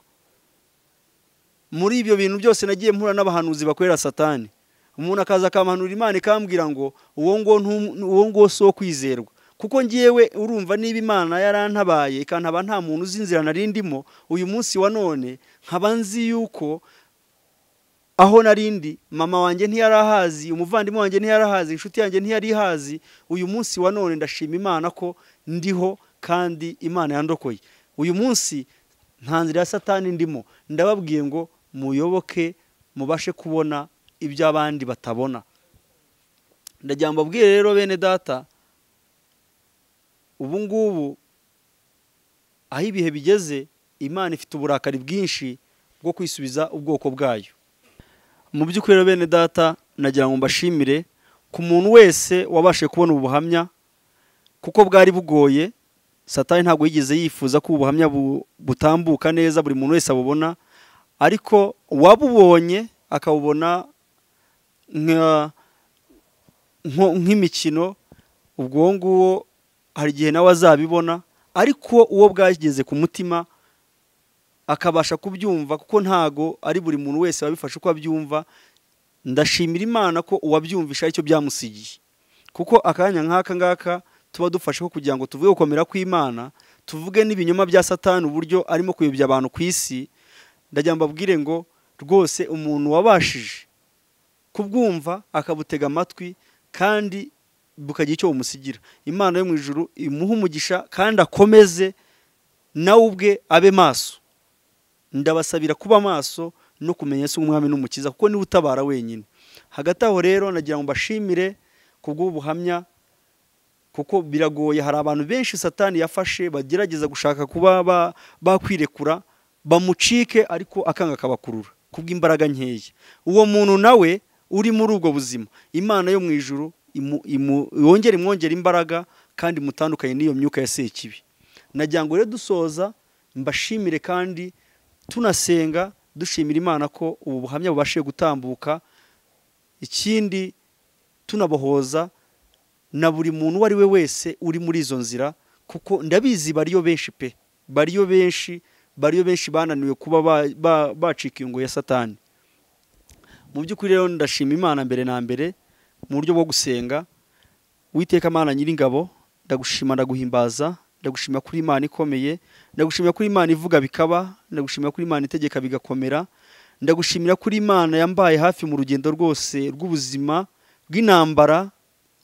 muri ibyo bintu byose nagiye mpura n'abahanuzi bakorera satani umuntu akaza akampanura imana ikambwira ngo uwo nguwo ntum- uwo nguwo si uwo kwizerwa kuko ngewe urumva niba imana yarantabaye ikantaba nta muntu uzi inzira nari ndimo uyu munsi wa none nkaba nzi yuko aho narindi mama wanjye ntiyari ahazi umuvandimwe wanjye ntiyari ahazi inshuti yanjye ntiyari ihazi uyu munsi wa none ndashima imana ko ndiho kandi imana yandokoye uyu munsi nta nzira ya satani ndimo ndababwiye ngo muyoboke mubashe kubona ibyo abandi batabona ndagira ngo mbabwire rero bene data ubu ngubu aho ibihe bigeze imana ifite uburakari bwinshi bwo kwisubiza ubwoko bwayo mu by'ukuri rero bene data nagira ngo mbashimire ku muntu wese wabashe kubona ubu buhamya kuko bwari bugoye satani ntabwo yigeze yifuza ko ubu buhamya bu- butambuka neza buri muntu wese abubona ariko uwabubonye akabubona nka- nko- nk'imikino ubwo nguwo hari igihe nawe azabibona ariko uwo bwageze ku mutima akabasha kubyumva kuko ntago ari buri muntu wese wabifashe uko abyumva ndashimira imana ko uwabyumvisha aricyo byamusigiye kuko akanya nk'aka ngaka tuba dufasheho kugira ngo tuvuge gukomera kw'imana tuvuge n'ibinyoma bya satani uburyo arimo kuyobya abantu ku isi ndagira ngo mbabwire ngo rwose umuntu wabashije kubwumva akabutega amatwi kandi bukagira icyo bumusigira imana yo mu ijuru imuha umugisha kandi akomeze nawe ubwe abe maso ndabasabira kuba maso no kumenya ese umwami n'umukiza kuko niwe utabara wenyine hagati aho rero nagira ngo mbashimire kubw'ubu buhamya kuko biragoye hari abantu benshi satani yafashe bagerageza gushaka kuba ba- bakwirekura bamucike ariko akanga akabakurura kubw'imbaraga nkeya uwo muntu nawe uri muri ubwo buzima imana yo mu ijuru imu- imu- yongere imwongere imbaraga kandi imutandukanye n'iyo myuka ya sekibi nagira ngo rero dusoza mbashimire kandi tunasenga dushimira imana ko ubu buhamya bubashije gutambuka ikindi tunabohoza na buri muntu uwo ari we wese uri muri izo nzira kuko ndabizi bariyo benshi pe bariyo benshi bariyo benshi bananiwe kuba ba- ba- bacika ingo ya satani mu by'ukuri rero ndashima imana mbere na mbere mu buryo bwo gusenga witeka mana nyiringabo ndagushima ndaguhimbaza ndagushima kuri imana ikomeye ndagushimira kuri imana ivuga bikaba ndagushimira kuri imana itegeka bigakomera ndagushimira kuri imana yambaye hafi mu rugendo rwose rw'ubuzima bw'intambara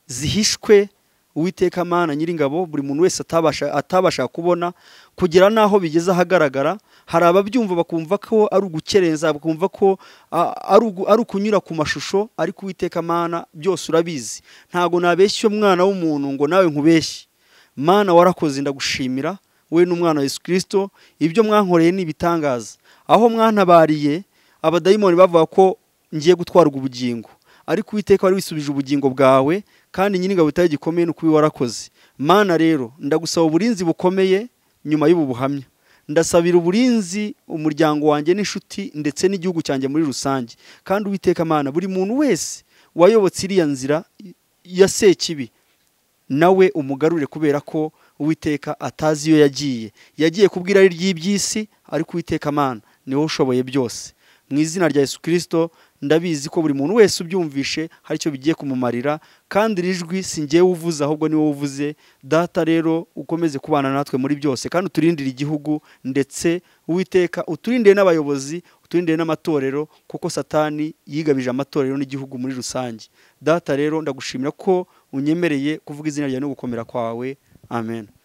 zihishwe uwiteka mana nyiringabo buri muntu wese atabasha atabasha kubona kugera n'aho bigeze ahagaragara hari ababyumva bakumva ko ari ugukerenza bakumva ko a- ari ugu- ari ukunyura ku mashusho ariko uwiteka mana byose urabizi ntabwo nabeshya umwana w'umuntu ngo nawe nkubeshye mana warakoze ndagushimira we n'umwana wa yesu kirisito ibyo mwankoreye ni ibitangaza aho mwantabariye abadayimoni bavuga ko ngiye gutwarwa ubugingo ariko uwiteka wari wisubije ubugingo bwawe kandi nyine ingabo itari gikomeye ni ukubi warakoze mana rero ndagusaba uburinzi bukomeye nyuma y'ubu buhamya ndasabira uburinzi umuryango wanjye n'inshuti ndetse n'igihugu cyanjye muri rusange kandi uwiteka mana buri muntu wese wayobotse iriya nzira ya sekibi nawe umugarure kubera ko uwiteka atazi iyo yagiye yagiye ku bw'irari ry'iby'isi ariko uwiteka amana niwe ushoboye byose mu izina rya yesu kirisito ndabizi ko buri muntu wese ubyumvishe hari icyo bigiye kumumarira kandi iri jwi si njyewe uvuze ahubwo ni wowe uvuze data rero ukomeze kubana natwe muri byose kandi uturindire igihugu ndetse uwiteka uturindire n'abayobozi uturindire n'amatorero kuko satani yigabije amatorero n'igihugu muri rusange data rero ndagushimira ko unyemereye kuvuga izina ryawe no gukomera kwawe amen